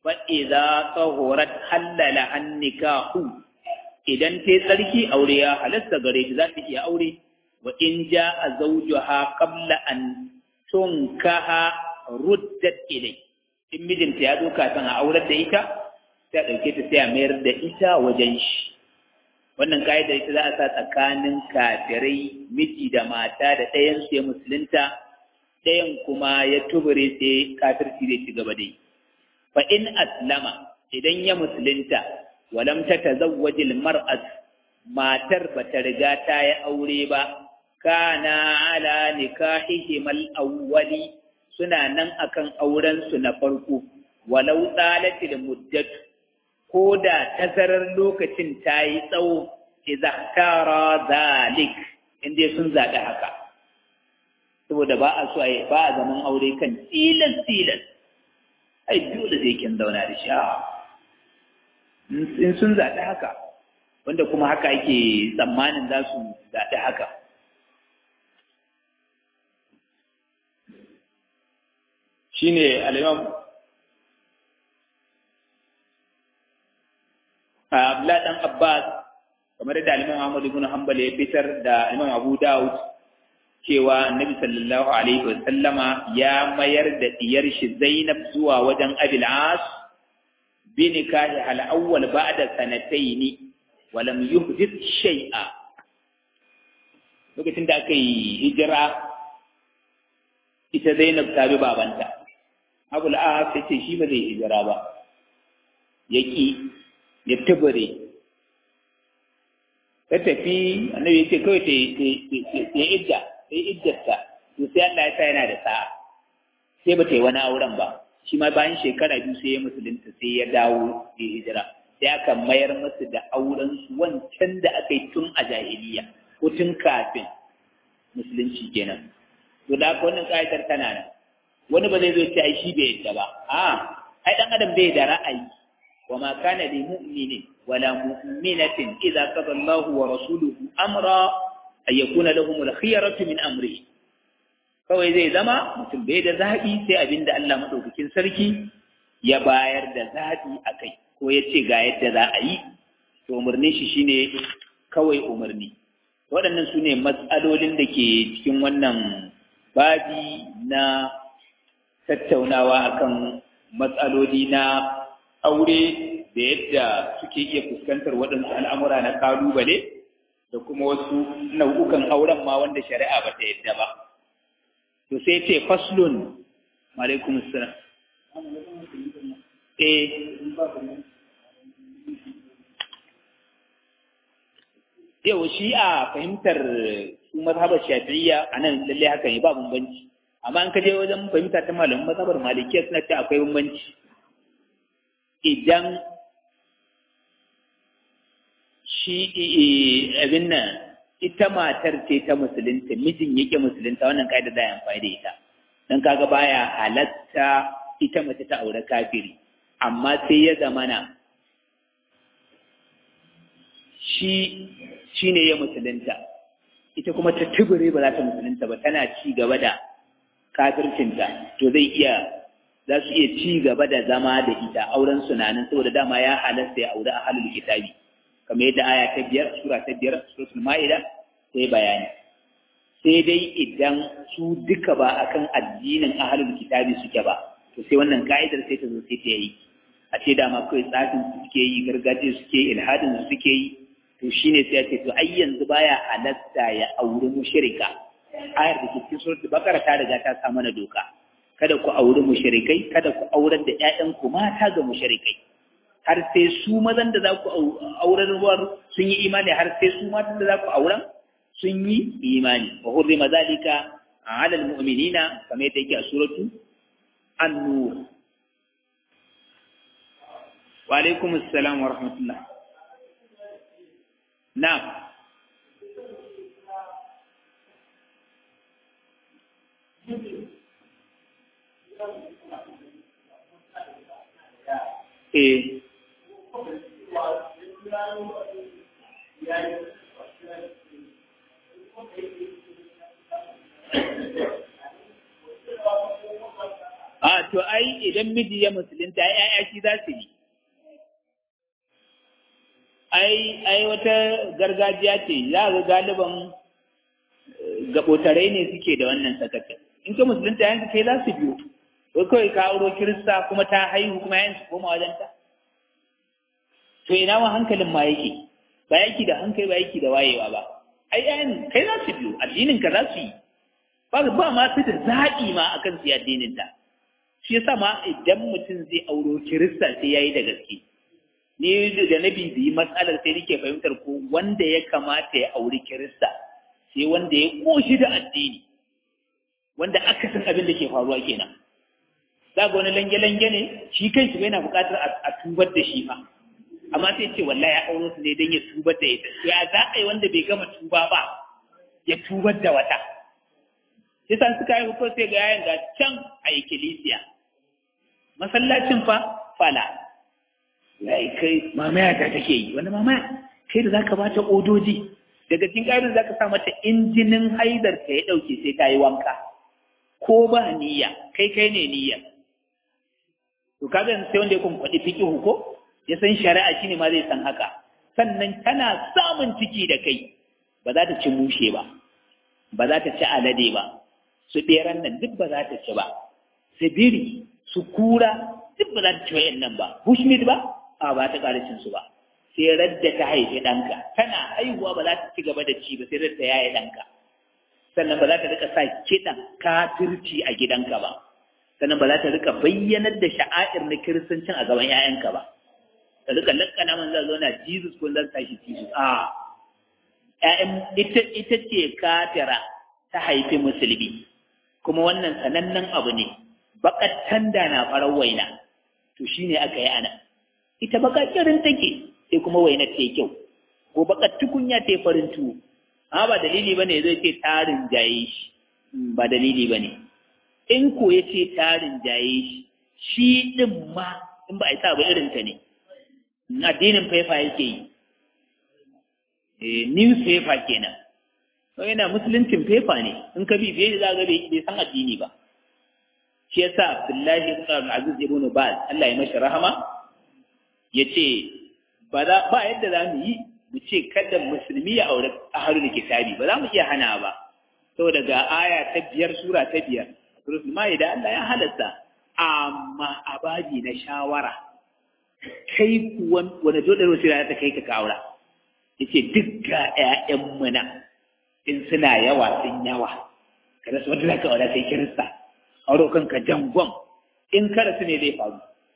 fa idza tahurat halala annikahu idan ta tsarki aure ya halasta gare ta za ta iya aure wa in jaa zawjuha qabla an tunkaha ruddat ilai in mijinta ya zo kafin a aurar da ita sai a ɗauke ta sai a mayar da ita wajen shi wannan ka'idar ita za a sa tsakanin kafirai miji da mata da ɗayan su ya musulunta ɗayan kuma ya tubure sai kafirci zai ci gaba da yi fa in aslama idan ya musulunta walam ta tazawwajil mar'at matar ba ta riga ta yi aure ba kana ala nikahihim al-awwali suna nan akan auren su na farko walau tsalatil muddat ko da tazarar lokacin ta yi tsawo idza tara zalik inda sun zaɓi haka saboda ba a so a ba a zaman aure kan tilas tilas ai dole sai kin zauna da shi in sun zaɓi haka wanda kuma haka ake tsammanin za su zaɓi haka shine al-imam Abdullah dan Abbas kamar da Imam Ahmad ibn Hanbal ya fitar da Imam Abu Dawud cewa Annabi sallallahu alaihi wa sallama ya mayar da diyar shi Zainab zuwa wajen Abil As bi nikahi al awwal ba'da sanatayn wa lam yuhdith shay'a lokacin da aka yi hijira ita Zainab ta bi babanta Abul As ya ce shi ba zai hijira ba yaki ya tubure ta tafi annabi ya ce kawai ta yi idda ta yi iddarta to sai Allah ya sa yana da sa'a sai ba ta yi wani auren ba shi ma bayan shekara biyu sai ya musulunta sai ya dawo ya hijira sai aka mayar musu da auren su wancan da aka yi tun a jahiliya ko tun kafin musulunci kenan to da haka wannan ƙayatar tana nan wani ba zai zo ce ai shi bai yadda ba a ai dan adam bai da ra'ayi وما كان لمؤمن ولا مؤمنة إذا قضى الله ورسوله أمرا أن يكون لهم الخيرة من أمره kawai zai zama mutum bai da zaɓi sai abin da Allah maɗaukakin sarki ya bayar da zaɓi a kai ko ya ce ga yadda za a yi to umarnin shi shine kawai umarni waɗannan su ne matsalolin da ke cikin wannan babi na tattaunawa akan matsaloli na aure da yadda suke iya fuskantar waɗansu al'amura na kalubale da kuma wasu nau'ukan auren ma wanda shari'a ba ta yadda ba. To sai ce faslun, alaikum salam. Eh, yau shi a fahimtar su mazhabar shafi'iyya a nan lallai haka ne ba bambanci. Amma an kaje wajen fahimta ta malamin mazhabar malikiya suna ce akwai bambanci. idan shi abin nan ita matar ce ta musulunta mijin yake musulunta wannan kaida da ya amfani da ita don kaga baya halatta ita mace ta aure kafiri amma sai ya zamana shi shi ne ya musulunta ita kuma ta tubure ba za ta musulunta ba tana ci gaba da kafircinta to zai iya za su iya ci gaba da zama da ita auren sunanin saboda dama ya halasta ya aure a halin kitabi kamar yadda aya ta biyar sura ta biyar suratul ma'ida sai bayani sai dai idan su duka ba akan addinin ahlul kitabi suke ba to sai wannan ka'idar sai ta zo sai ta yi a ce dama kawai tsafin su suke yi gargajiya suke yi ilhadin su suke yi to shine sai ya ce to ai yanzu baya halasta ya auri mushrika ayar da ke cikin suratul bakara ta riga ta sa mana doka kada ku auri mushrikai kada ku aurar da ƴaƴanku mata ga mushrikai har sai su mazan da za ku aurar ruwan sun yi imani har sai su matan da za ku auren sun yi imani wa hurrima zalika ala almu'minina kamar yadda yake a suratu an-nur wa alaikum assalam wa rahmatullah na'am eh a to ai idan miji ya musulunta ai shi za su yi ai ai wata gargajiya ce za ga galiban gabotarai ne suke da wannan sakacin in ka musulunta yanzu kai za su biyo ko kawai ka auro kirista kuma ta haihu kuma yayin su koma wajenta to ina ma hankalin ma yake ba yaki da hankali ba yaki da wayewa ba ai yayin kai za su biyo addinin ka za su yi ba ba ma su da zaɓi ma akan su addinin ta shi yasa ma idan mutum zai auro kirista sai yayi da gaske ni da na bibiyi matsalar sai nake fahimtar ko wanda ya kamata ya auri kirista sai wanda ya koshi da addini wanda aka san abin da ke faruwa kenan za ga wani lange-lange ne shi kan shi yana buƙatar a tubar da shi fa amma sai ce wallahi ya auro su ne don ya tubar da ita to ya za a yi wanda bai gama tuba ba ya tubar da wata sai san suka yi ko sai ga yayin ga can a ikkilisiya masallacin fa fala yayi kai mamaya ta take yi wanda mamaya kai da zaka bata odoji daga cikin ƙarin zaka sa mata injinin haidar ta ya dauke sai ta yi wanka ko ba niyya kai kai ne niyya to kaga sai wanda ya kun kwadi fiqhu ko ya san shari'a shine ma zai san haka sannan tana samun ciki da kai ba za ta ci mushe ba ba za ta ci alade ba su ɗeran nan duk ba za ta ci ba su biri su kura duk ba za ta ci wa'yan ba bushmeat ba a ba ta ƙara cin su ba sai radda ta haifi ɗanka tana haihuwa ba za ta ci gaba da ci ba sai radda ya yi ɗanka sannan ba za ta rika sa kiɗan kafirci a gidanka ba sannan ba za ta rika bayyanar da sha'air na kiristancin a gaban 'ya'yanka ba ta rika lakkana man zai zauna jesus ko zan tashi jesus a ƴaƴan ita ita ce kafira ta haifi musulmi kuma wannan sanannen abu ne bakattan da na farar waina to shine aka yi ana ita baka kirin take sai kuma waina ta kyau ko bakar tukunya ta farin tuwo amma ba dalili bane zai ce tarin jaye shi ba dalili bane in ko ya ce tarin jaye shi shi din ma in ba a sa ba irin ta ne addinin faifa yake yi newspaper kenan to yana musuluncin fefa ne in ka bibiye za ga bai san addini ba shi yasa Abdullahi ibn Aziz ibn Baz Allah ya mashi rahama yace ba za ba yadda za mu yi mu ce kada musulmi ya aure ahlul kitabi ba za mu iya hana ba saboda ga aya ta biyar sura ta biyar suratul maida Allah ya halatta amma abaji na shawara kai kuwa wani dole wasu ta kai ka kaura yace duk ga ƴaƴan mu na in suna yawa sun yawa kada su wanda zaka aure sai kirista aure kanka jangon in kada su ne zai faru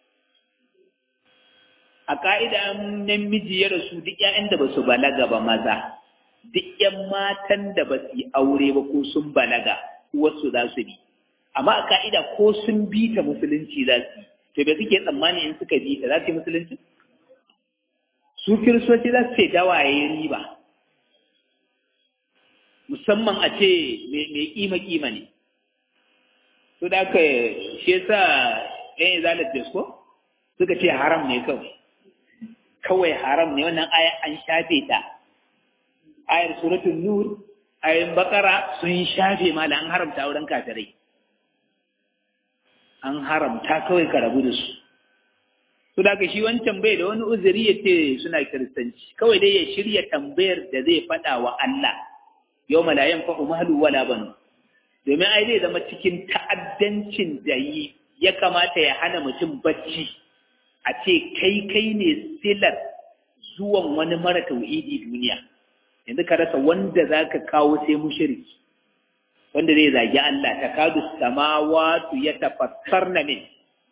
a ka'ida namiji ya rasu duk ƴaƴan da ba su balaga ba maza duk ƴan matan da ba su yi aure ba ko sun balaga wasu za su bi amma a ka'ida ko sun bi ta musulunci za su yi to bai suke tsammani in suka bi ta za su yi musulunci su kiristoci za su ce dawaye riba musamman a ce mai kima-kima ne su da aka shi yasa ɗan izalar ko suka ce haram ne kawai kawai haram ne wannan aya an shafe ta ayar suratun nur ayin bakara sun shafe ma da an haramta wurin kafirai an haramta kawai ka rabu da su su da shi wancan bai da wani uzuri ya ce suna kiristanci kawai dai ya shirya tambayar da zai faɗa wa Allah yau malayan fa umalu wala banu domin ai zai zama cikin ta'addancin da yi ya kamata ya hana mutum bacci a ce kai kai ne silar zuwan wani mara tauhidi duniya yanzu ka rasa wanda za ka kawo sai mushriki wanda zai zagi Allah ta kadu samawatu ya tafassar na min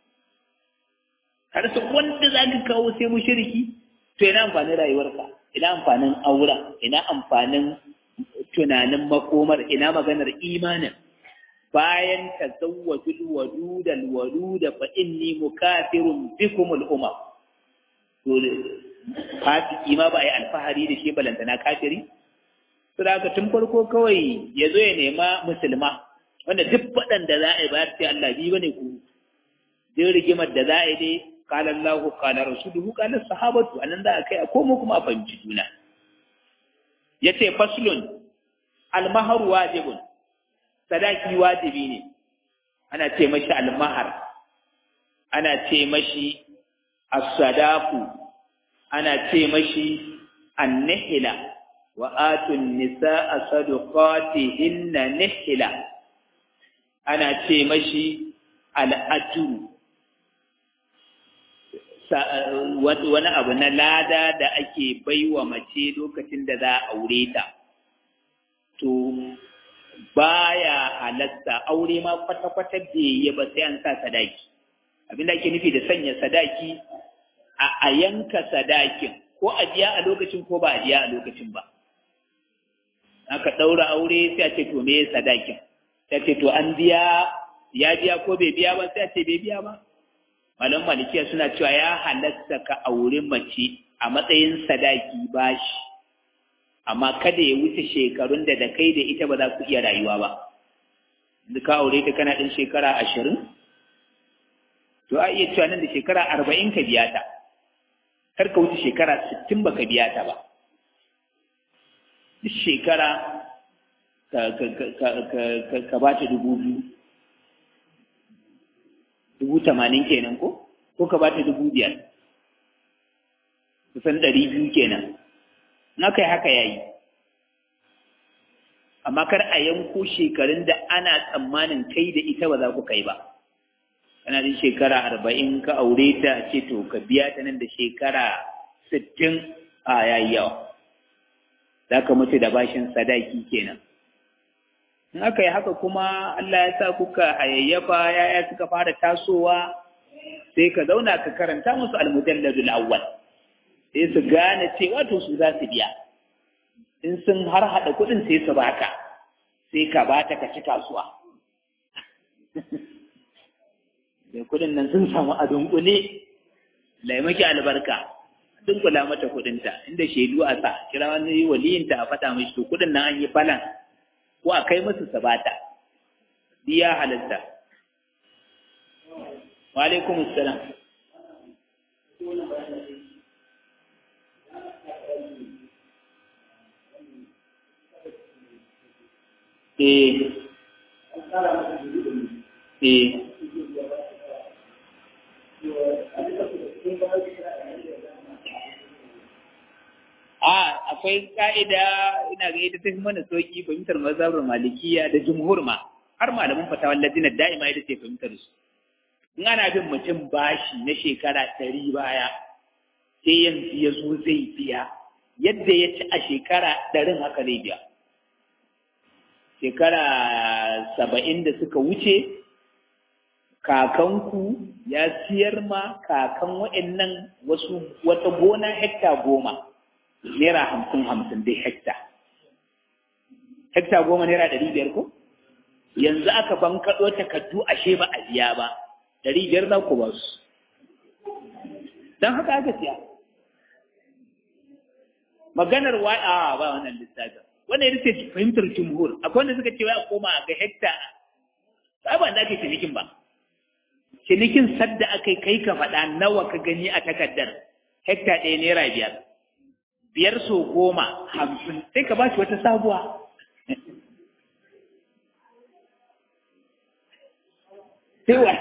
ka rasa wanda za ka kawo sai mushriki to ina amfanin rayuwarka ina amfanin aura ina amfanin tunanin makomar ina maganar imanin bayan tazawwajul wadudal waluda fa inni mukafirun bikum al umam to fasiki ma ba ai alfahari da shi balantana kafiri to da haka tun farko kawai ya zo ya nema musulma wanda duk faɗan da za a yi ba sai Allah bi bane ku duk rigimar da za a yi dai qala Allahu qala rasuluhu qala sahabatu anan za a kai a komo kuma a fahimci juna yace faslun al-mahar wajibun sadaki wajibi ne ana ce mashi almahar ana ce mashi as-sadaku ana ce mashi an-nihla wa atun nisaa sadaqatihinna nihla ana ce mashi al-ajru wani abu na lada da ake baiwa mace lokacin da za a aure ta to baya halatta aure ma kwata-kwata bai yi ba sai an sa sadaki abin da ake nufi da sanya sadaki a yanka sadakin ko a biya a lokacin ko ba a biya a lokacin ba aka ɗaura aure sai a ce to me sadakin sai a ce to an biya ya biya ko bai biya ba sai a ce bai biya ba malam malikiya suna cewa ya halatta ka aure mace a matsayin sadaki bashi amma kada ya wuce shekarun da da kai da ita ba za ku iya rayuwa ba da ka aure ta kana ɗin shekara ashirin to a iya cewa nan da shekara arba'in ka biya ta kar ka wuce shekara sittin ba ka biya ta ba duk shekara ka ba ta dubu biyu dubu tamanin kenan ko ko ka ba ta dubu biyar kusan ɗari biyu kenan na kai haka ya yi amma kar a yanko shekarun da ana tsammanin kai da ita ba za ku kai ba kana da shekara arba'in ka aure ta ce to ka biya ta nan da shekara sittin a yayi yawa za ka mutu da bashin sadaki kenan in aka yi haka kuma Allah ya sa kuka hayayyafa yaya suka fara tasowa sai ka zauna ka karanta musu almujalladul awwal sai su gane cewa to su za su biya in sun har hada kuɗin sai su baka sai ka bata ka ci kasuwa da kuɗin nan sun samu a dunkule laimaki albarka dunkula mata kuɗinta inda shaidu a sa kira wani waliyinta a faɗa mishi to kuɗin nan an yi falan ko a kai musu sabata biya halitta wa alaikum assalam eh eh a akwai ka'ida ina ga ita tafi mana sauki fahimtar mazhabar malikiya da jumhur ma har malaman fatawar ladina da'ima ita ce fahimtar su in ana bin mutum bashi na shekara ɗari baya sai yanzu ya zo zai biya yadda ya ci a shekara ɗarin haka zai biya shekara saba'in da suka wuce kakanku ya siyar ma kakan wa'annan wasu wata gona hekta goma naira hamsin hamsin dai hekta hekta goma naira ɗari biyar ko yanzu aka bankaɗo takardu ashe ba a biya ba ɗari biyar za ku ba su don haka aka siya maganar wa a ba wannan lissafin wannan ita ce fahimtar jumhur akwai wanda suka ce wai a koma ga hekta ba ba da ake cinikin ba cinikin sadda aka kai ka faɗa nawa ka gani a takardar hekta ɗaya naira biyar biyar so goma hamsin sai ka ba shi wata sabuwa sai wa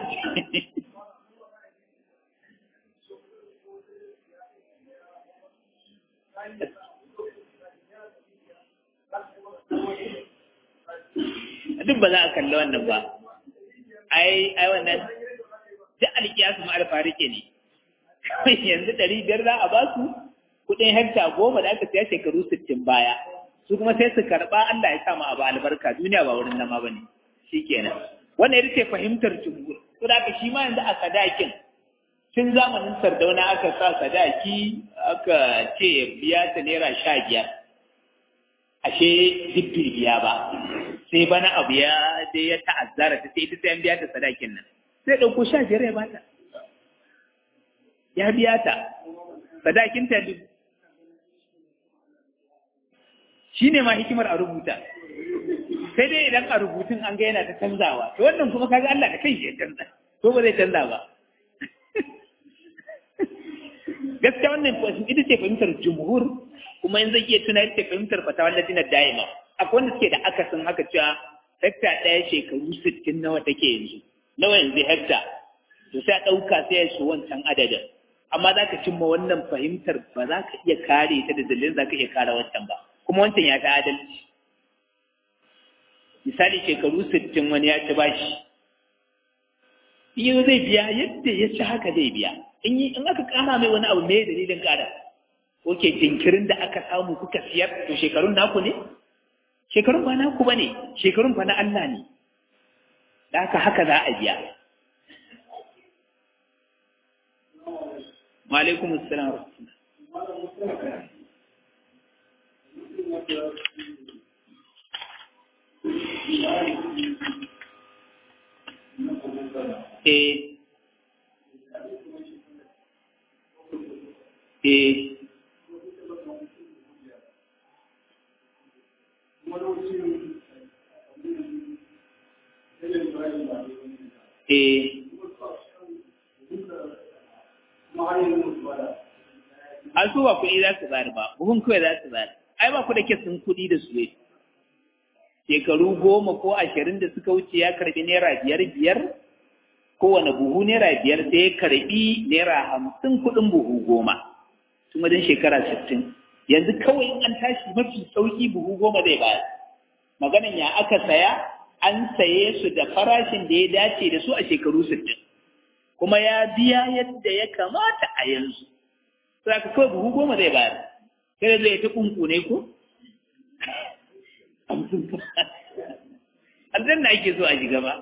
duk ba za a kalli wannan ba ai ai wannan duk alkiyasu ma alfarike ne yanzu ɗari biyar za a ba su kuɗin hekta goma da aka siya shekaru sittin baya su kuma sai su karɓa Allah ya sa mu abu albarka duniya ba wurin nama ba ne shi kenan wannan ita ce fahimtar jumhur to da shi ma yanzu a sadakin tun zamanin sardauna aka sa sadaki aka ce biya ta naira sha biyar ashe duk bai biya ba sai bana abu ya dai ya ta'azzara ta sai ita sai an biya ta sadakin nan sai ɗauko sha biyar ya bata ya biya ta sadakin ta duk shi ne ma hikimar a rubuta sai dai idan a rubutun an ga yana ta canzawa to wannan kuma kaga Allah da kai ya canza to ba zai canza ba gaskiya wannan ita ce fahimtar jumhur kuma yanzu iya tuna ita ce fahimtar fatawar latinar da'ima akwai wanda suke da akasin haka cewa hekta ɗaya shekaru sittin nawa take yanzu nawa yanzu hekta to sai a ɗauka sai ya so wancan adadin amma za ka cimma wannan fahimtar ba za ka iya kare ta da dalilin za ka iya kare wancan ba kuma wancan ya fi adalci misali shekaru sittin wani ya ci bashi in yanzu zai biya yadda ya ci haka zai biya in yi in aka kara mai wani abu me dalilin kara oke jinkirin da aka samu kuka siyar to shekarun naku ne shekarun ba naku ba ne shekarun ba na Allah ne da haka haka za a biya wa alaikum assalam Eh. Eh. Eh. An so ba kuɗi za su bayar ba, buhun kawai za su bayar. Ai ba ku da kesin kuɗi da su ne. Shekaru goma ko ashirin da suka wuce ya karɓi naira biyar biyar kowane buhu naira biyar sai ya karbi naira hamsin kuɗin buhu goma tun wajen shekara sittin yanzu kawai in an tashi mafi sauki buhu goma zai bayar maganan ya aka saya an saye su da farashin da ya dace da su a shekaru sittin kuma ya biya yadda ya kamata a yanzu sai aka kawai buhu goma zai bayar sai zai ta kunkune ko aljanna ake so a shiga ba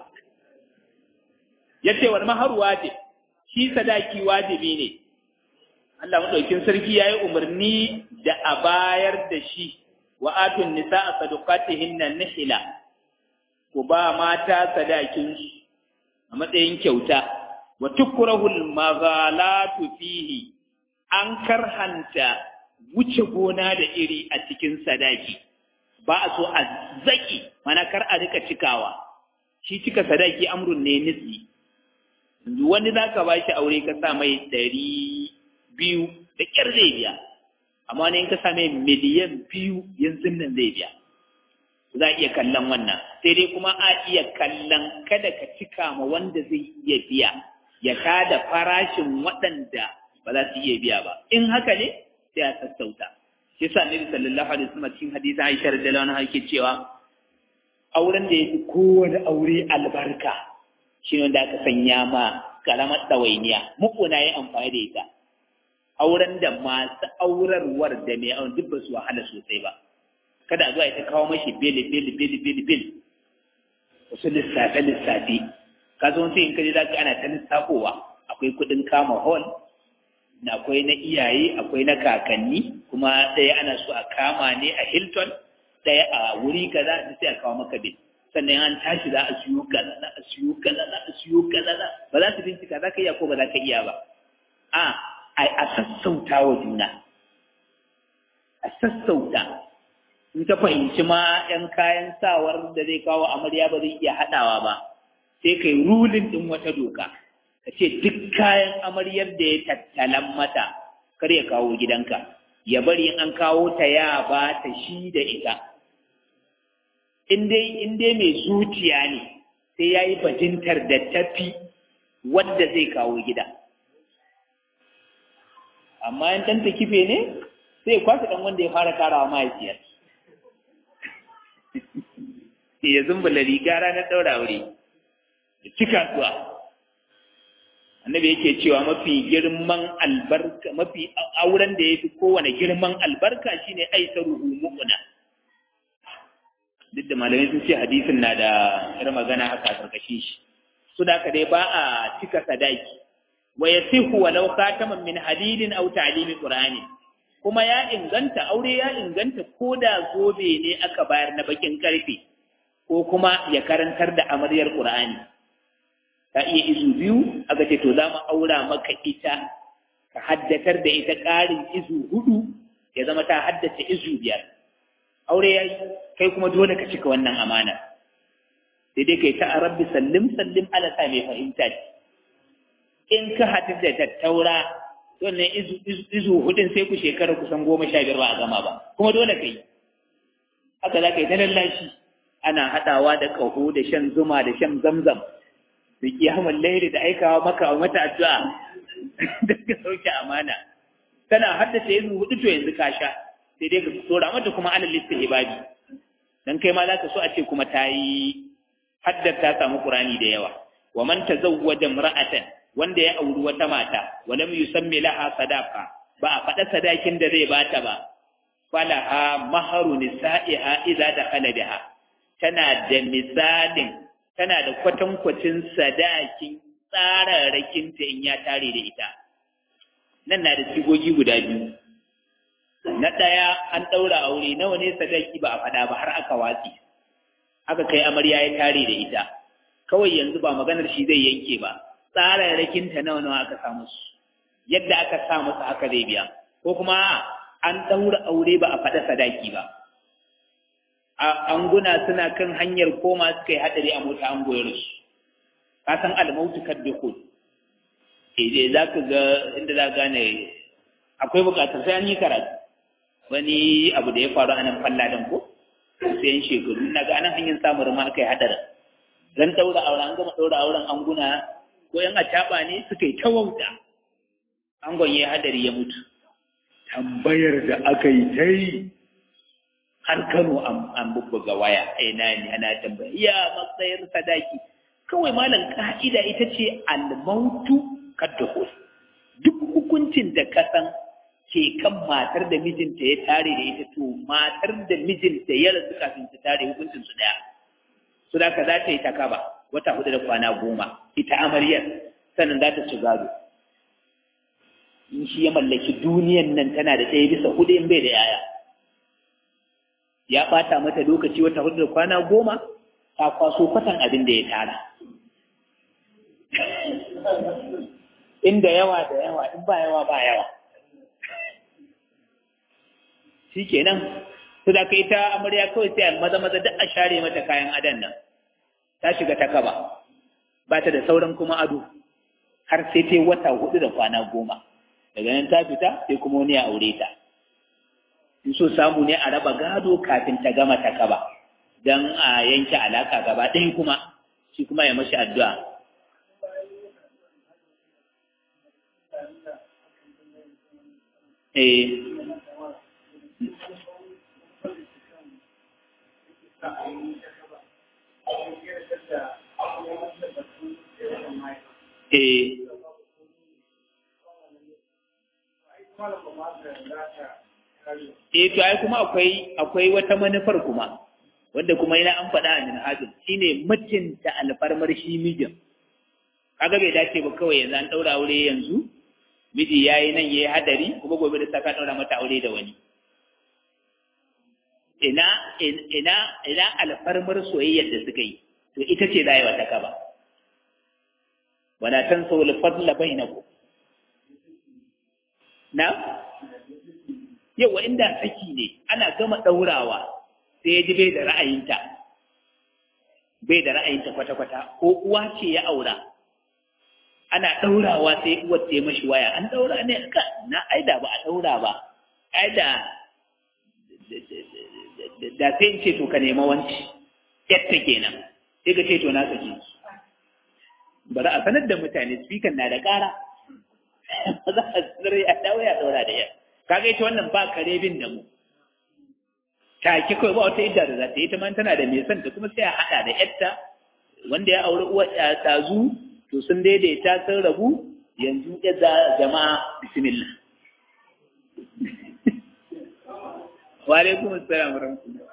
ya ce wani mahar wajib shi sadaki wajibi ne Allah maɗaukin sarki ya yi umarni da a bayar da shi wa atun nisa a sadukatihin nan nihila ku ba mata sadakinsu a matsayin kyauta wa tukurahul maghalatu fihi an karhanta wuce gona da iri a cikin sadaki ba a so a zaki mana kar a rika cikawa shi cika sadaki amrun ne nisi wani za ka ba shi aure ka sa mai ɗari biyu da ƙyar zai biya amma wani in ka sa mai miliyan biyu yanzu nan zai biya za a iya kallon wannan sai dai kuma a iya kallon kada ka cika ma wanda zai iya biya ya tada farashin waɗanda ba za su iya biya ba in haka ne sai a sassauta shi yasa Nabi sallallahu alaihi wasallam cikin hadisi Aisha radhiyallahu anha yake cewa auren da yafi kowane aure albarka shi ne da aka sanya ma karamar ɗawainiya muku na yi amfani da ita auren da masu aurarwar da mai auren duk ba su wahala sosai ba kada a zuwa ita kawo mashi beli beli beli beli beli wasu lissafe lissafe ka zo sai in kaji za ka ana ta lissafowa akwai kuɗin kama hall na akwai na iyaye akwai na kakanni kuma ɗaya ana so a kama ne a hilton ɗaya a wuri kaza sai a kawo maka bil sannan an tashi za a siyo kaza za a siyo kaza za a siyo kaza ba za su bincika za ka iya ko ba za ka iya ba a a sassauta wa juna a sassauta in ka fahimci ma yan kayan sawar da zai kawo amarya ba zai iya haɗawa ba sai kai rulin ɗin wata doka ka ce duk kayan amaryar da ya tattalan mata kar ya kawo gidanka ya bari in an kawo ta ya ba ta shi da ita in dai mai zuciya ne sai ya yi bajintar da tafi wadda zai kawo gida amma yan ɗanta kife ne sai kwasa ɗan wanda ya fara karawa mahaifiyar ya zumbula riga ranar ɗaura wuri da cika zuwa annabi yake cewa mafi girman albarka mafi auren da ya fi kowane girman albarka shine aisaruhu mu'una duk da malamai sun ce hadisin na da yar magana haka a karkashin shi su da dai ba a cika sadaki wa yasihu walau khataman min hadidin aw ta'limi qur'ani kuma ya inganta aure ya inganta ko da zobe ne aka bayar na bakin karfe ko kuma ya karantar da amaryar qur'ani ta iya izu biyu aka ce to za mu aura maka ita ka haddatar da ita ƙarin izu hudu ya zama ta haddace izu biyar aure ya yi kai kuma dole ka cika wannan amana sai dai kai ta a rabbi sallim sallim ala sa mai fahimta in ka haɗu da tattaura wannan izu hudun sai ku shekara kusan goma sha biyar ba a gama ba kuma dole ka yi haka za ka yi ta lallashi ana haɗawa da ƙaho da shan zuma da shan zamzam da kiyamar lairi da aikawa maka a mata addu'a da ka sauke amana tana haddace yanzu hudu to yanzu ka sha sai dai ka tsora mata kuma alal istihbabi dan kai ma zaka so a ce kuma ta yi haddar ta samu qur'ani da yawa wa man tazawwaja imra'atan wanda ya auri wata mata wa lam yusammi laha sadaqa ba a faɗa sadakin da zai bata ba falaha maharu nisa'iha idza dakhala biha tana da misalin tana da kwatankwacin sadakin tsararrakinta in ya tare da ita nan na da sigogi guda biyu na ɗaya an ɗaura aure nawa ne sadaki ba a faɗa ba har aka watsi aka kai amarya ya tare da ita kawai yanzu ba maganar shi zai yanke ba tsararrakinta nawa nawa aka samu su yadda aka sa masa haka zai biya ko kuma an ɗaura aure ba a faɗa sadaki ba anguna suna kan hanyar koma suka yi haɗari a mota an goyar su ka san almautu kaddukul eh za ka ga inda za gane akwai bukatar sai an yi karatu wani abu da ya faru a nan falladan ko sai yan shekaru na ga anan hanyar samun ma aka yi haɗarin zan ɗaura auren an gama ɗaura auren anguna ko yan acaɓa ne suka yi ta wauta angon ya haɗari ya mutu tambayar da aka yi ta yi har Kano an bubbuga waya ina ne ana tambaya ya matsayin sadaki kawai malam ka'ida ita ce almautu kaddahul duk hukuncin da ka san ke kan matar da mijinta ya tare da ita to matar da mijinta ya rasu kafin ta tare hukuncin su daya su da ka za ta yi ta kaba wata hudu da kwana goma ita amaryar sannan za ta ci gado in shi ya mallaki duniyan nan tana da ɗaya bisa hudu in bai da yaya ya ɓata mata lokaci wata hudu da kwana goma ta kwaso kwatan abin da ya tara inda yawa da yawa in ba yawa ba yawa shi kenan su da kai ta amarya kawai sai maza maza duk a share mata kayan adan nan ta shiga ta kaba ba ta da sauran kuma ado har sai ta wata hudu da kwana goma daga nan ta fita sai kuma wani ya aure ta in so samu ne a raba gado kafin ta gama ta kaba don a yanke alaka gaba ɗaya kuma shi kuma ya mashi addu'a eh eh eh to ai kuma akwai akwai wata manufar kuma wanda kuma yana an faɗa a minhajin shine mutunta alfarmar shi mijin kaga bai dace ba kawai yanzu an ɗaura aure yanzu miji yayi nan yayi hadari kuma gobe da saka ɗaura mata aure da wani ina ina ina alfarmar soyayyar da suka yi to ita ce za yi wata kaba wala tansaw al-fadla bainakum na yawa inda saki ne ana gama ɗaurawa sai ya ji bai da ra'ayinta bai da ra'ayinta kwata-kwata ko uwa ce ya aura ana ɗaurawa sai uwar ta mashi waya an ɗaura ne ka na aida ba a ɗaura ba aida da sai in ce to ka nema wanci yatta kenan sai ka ce to na saki bari a sanar da mutane speaker na da ƙara za a sanar ya dawo ya ɗaura da yar kaga ita wannan ba kare bin da mu take kawai ba wata idda da za ta yi ta man tana da mai son ta kuma sai a haɗa da yarta wanda ya auri uwa tazu to sun daidaita sun rabu yanzu ya za jama'a bismillah wa alaikum assalam warahmatullahi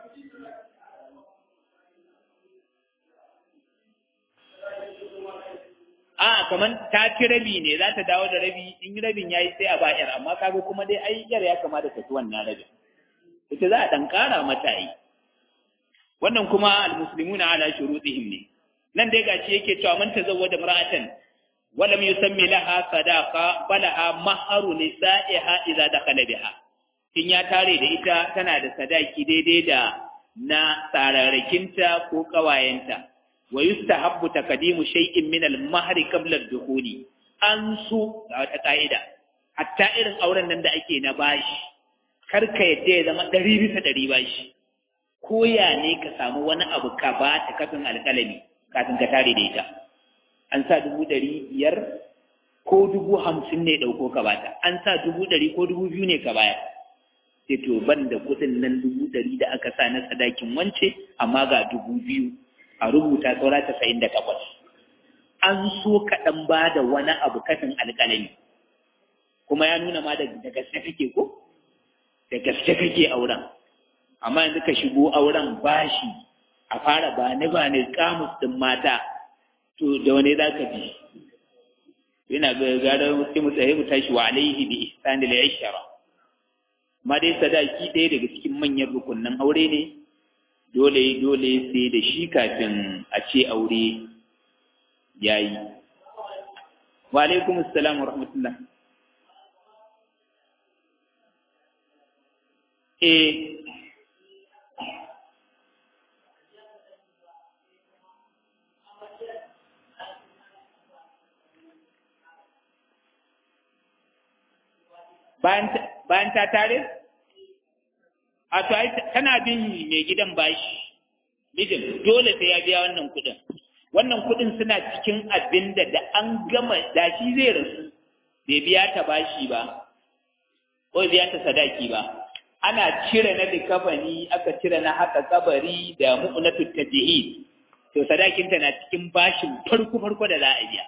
a kaman ta ci rabi ne za ta dawo da rabi in rabin yayi sai a ba yar amma kaga kuma dai ai yar ya kamata ta ci wannan rabin ita za a dan kara mata yi wannan kuma almuslimuna ala shurutihim ne nan dai gashi yake cewa man tazawwada mar'atan wa lam yusammi laha sadaqa falaha maharu nisa'iha idza dakhala biha in ya tare da ita tana da sadaki daidai da na tsararrakinta ko kawayenta wa yustahabbu taqdimu shay'in min al-mahri qabla ad-dukhuli an su ga wata ka'ida hatta irin auren nan da ake na bashi kar ka yadda ya zama ɗari bisa ɗari bashi ko ya ne ka samu wani abu ka ba ta kafin alƙalami kafin ka tare da ita an sa dubu ɗari biyar ko dubu hamsin ne ɗauko ka bata an sa dubu ɗari ko dubu biyu ne ka baya sai to ban da kuɗin nan dubu ɗari da aka sa na sadakin wance amma ga dubu biyu a rubuta saura tasa'in da takwas an so kaɗan ba da wani abu kafin alƙalami kuma ya nuna ma da gaske kake ko da gaske kake auren amma yanzu ka shigo auren bashi a fara ba ni ba ni kamus ɗin mata to da wani za ka ji yana ga gara sai mu tsaye mu tashi wa alaihi bi ihsani la yashara amma dai sadaki ɗaya daga cikin manyan rukunnan aure ne dole dole sai da shi kafin a ce aure yayi wa alaikum assalam wa rahmatullah eh bayan ta tare? A to tana bin mai gidan bashi, mijin dole sai ya biya wannan kudin. Wannan kudin suna cikin abin da da an gama da shi zai rasu, bai biya ta bashi ba, ko biya ta sadaki ba. Ana cire na likafani, aka cire na haka kabari da mu'unatu tajihid. To sadakinta na cikin bashin farko-farko da za a biya.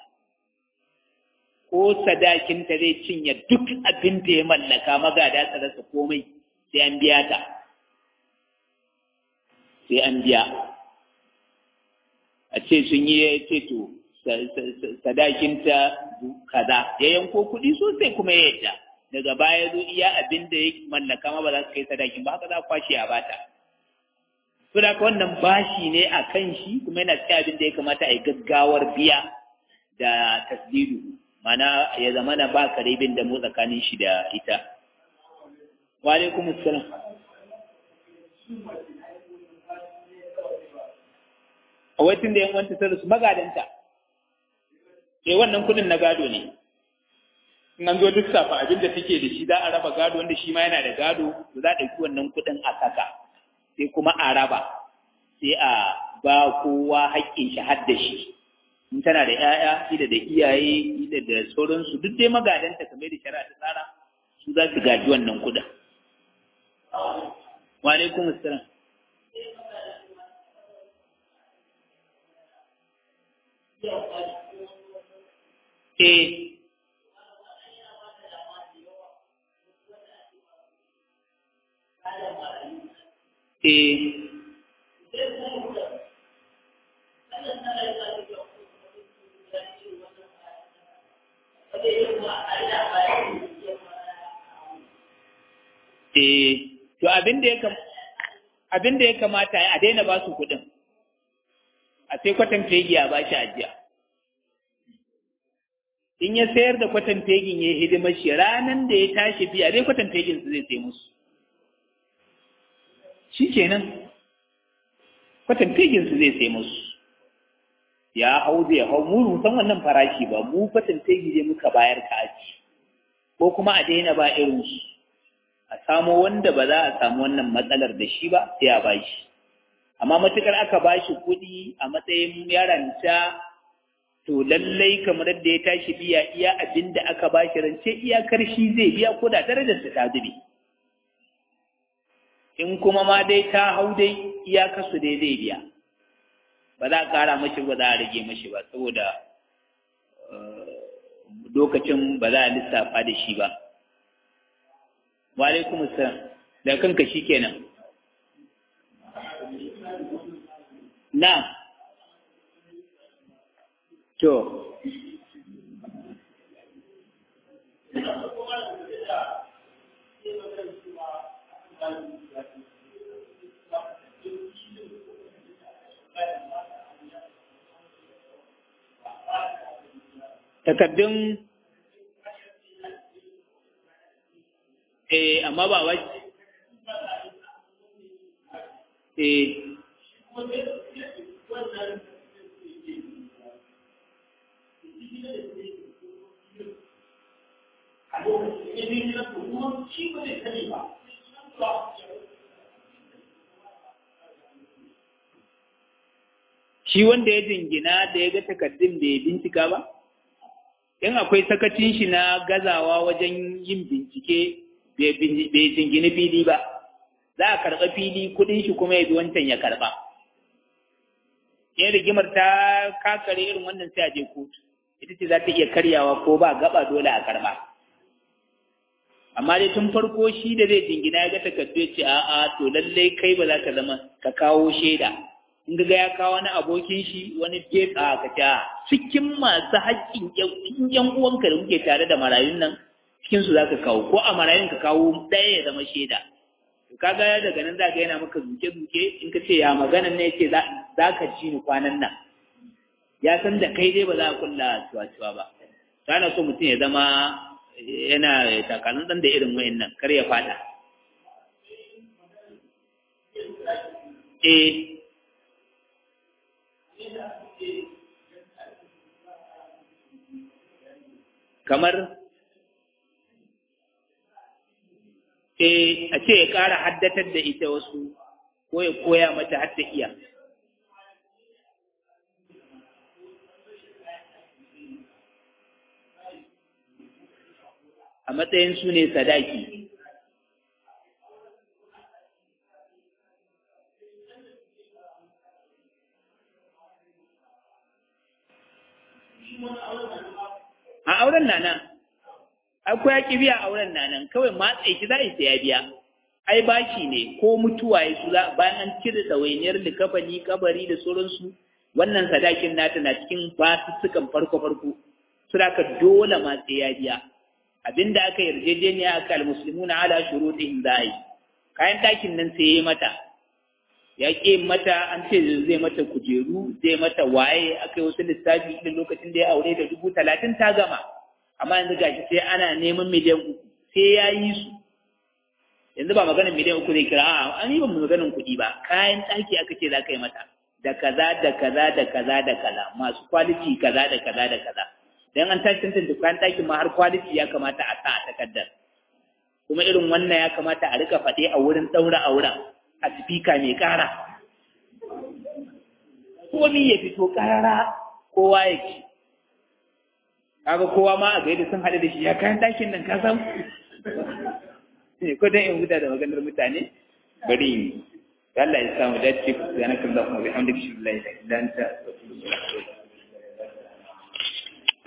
ko sadakinta zai cinye duk abin da ya mallaka magada ta rasa komai sai an biya ta sai an biya a ce sun yi ya ce to sadakinta kaza ya yanko kuɗi sosai kuma ya yadda daga baya zo iya abin da ya mallaka ma ba za su kai sadakin ba haka za kwashe a bata su da wannan bashi ne a kan shi kuma yana cikin abin da ya kamata a yi gaggawar biya da tasdidu mana ya zama na ba karibin da mu tsakanin shi da ita. Wa alaikum assalam. A waitin da yan wanta ta su magadanta. Eh wannan kudin na gado ne. In an zo duk safa abin da take da shi za a raba gado wanda shi ma yana da gado, za a ɗauki wannan kudin a saka. Sai kuma a raba. Sai a ba kowa haƙƙin shi har da shi. in tana da ‘ya'ya, ida da iyaye, ida da sauransu, duk dai magadanta kamar da shari'a ta tsara, su za su gaji wannan kuɗin. Wa alaikum assalam. Eh, eh, Eh, to abin da ya abin da ya kamata a daina ba su kuɗin, a sai kwatan fegi a bashi ajiya. In ya sayar da kwatan fegin ya hidimar shi ranar da ya tashi biya dai kwatan fegin su zai sai musu. Shi kenan, kwatan fegin su zai sai musu. Ya hau zai hau mu san wannan farashi ba, mu kwatan fegi zai muka bayar ka aji. Ko kuma a daina ba irinsu. a samo wanda ba za a samu wannan matsalar da shi ba sai a bashi amma matukar aka bashi kuɗi a matsayin yaranta to lallai kamar da ya tashi biya iya abin da aka bashi rance iyakar shi zai biya ko da darajar ta zube in kuma ma dai ta hau dai iyakar su dai zai biya ba za a ƙara mashi ba za a rage mashi ba saboda lokacin ba za a lissafa da shi ba wa alaikum assalam da kanka shikenan na to takaddun eh amma ba wai eh shi wanda ya jingina da ya ga takardun bai bincika ba in akwai sakacin shi na gazawa wajen yin bincike bai jingini fili ba za a karɓa fili kuɗin shi kuma ya bi wancan ya karɓa in rigimar ta kakare irin wannan sai a je kotu ita ce za ta iya karyawa ko ba gaba dole a karɓa amma dai tun farko shi da zai jingina ya ga takardu ya ce a'a to lallai kai ba za ka zama ka kawo shaida in ga ya kawo wani abokin shi wani gefe a ka ta cikin masu haƙƙin yan uwanka da muke tare da marayun nan cikin su zaka kawo ko a marayun ka kawo ɗaya ya zama shaida to kaga daga nan zaka yana maka zuke zuke in ka ce ya maganan ne yace za ka ji ni kwanan nan ya san da kai dai ba za a kulla tuwa ba kana so mutum ya zama yana takalin ɗan da irin wayannan kar ya fada eh kamar eh a ce ya ƙara haddatar da ita wasu ko ya koya mata har ta iya a matsayin su ne sadaki a auren nana akwai ya biya auren nanan kawai matsayi shi za a yi ya biya ai bashi ne ko mutuwa ya su za bayan an cire ɗawainiyar likafani kabari da sauransu wannan sadakin nata na cikin basussukan farko farko su ka dole matsayi ya biya abinda aka yarjejeniya aka almuslimuna ala shurutihim zai kayan ɗakin nan sai ya mata ya ƙi mata an ce zai mata kujeru zai mata waye aka yi wasu lissafi irin lokacin da ya aure da dubu talatin ta gama amma yanzu gashi sai ana neman miliyan uku sai ya yi su yanzu ba maganin miliyan uku zai kira a an yi ba maganin kuɗi ba kayan ɗaki aka ce za ka yi mata da kaza da kaza da kaza da kaza masu kwaliti kaza da kaza da kaza dan an tashi tantance kayan ɗakin ma har kwaliti ya kamata a sa a takardar kuma irin wannan ya kamata a rika faɗe a wurin ɗaura auren a sifika mai ƙara komi ya fito ƙarara kowa ya ci kaga kowa ma a gaida sun haɗu da shi ya kayan ɗakin nan ka san ko dan in huta da maganar mutane bari Allah ya samu dace subhanakallahumma wa bihamdika la ilaha illa anta astaghfiruka wa atubu ilaik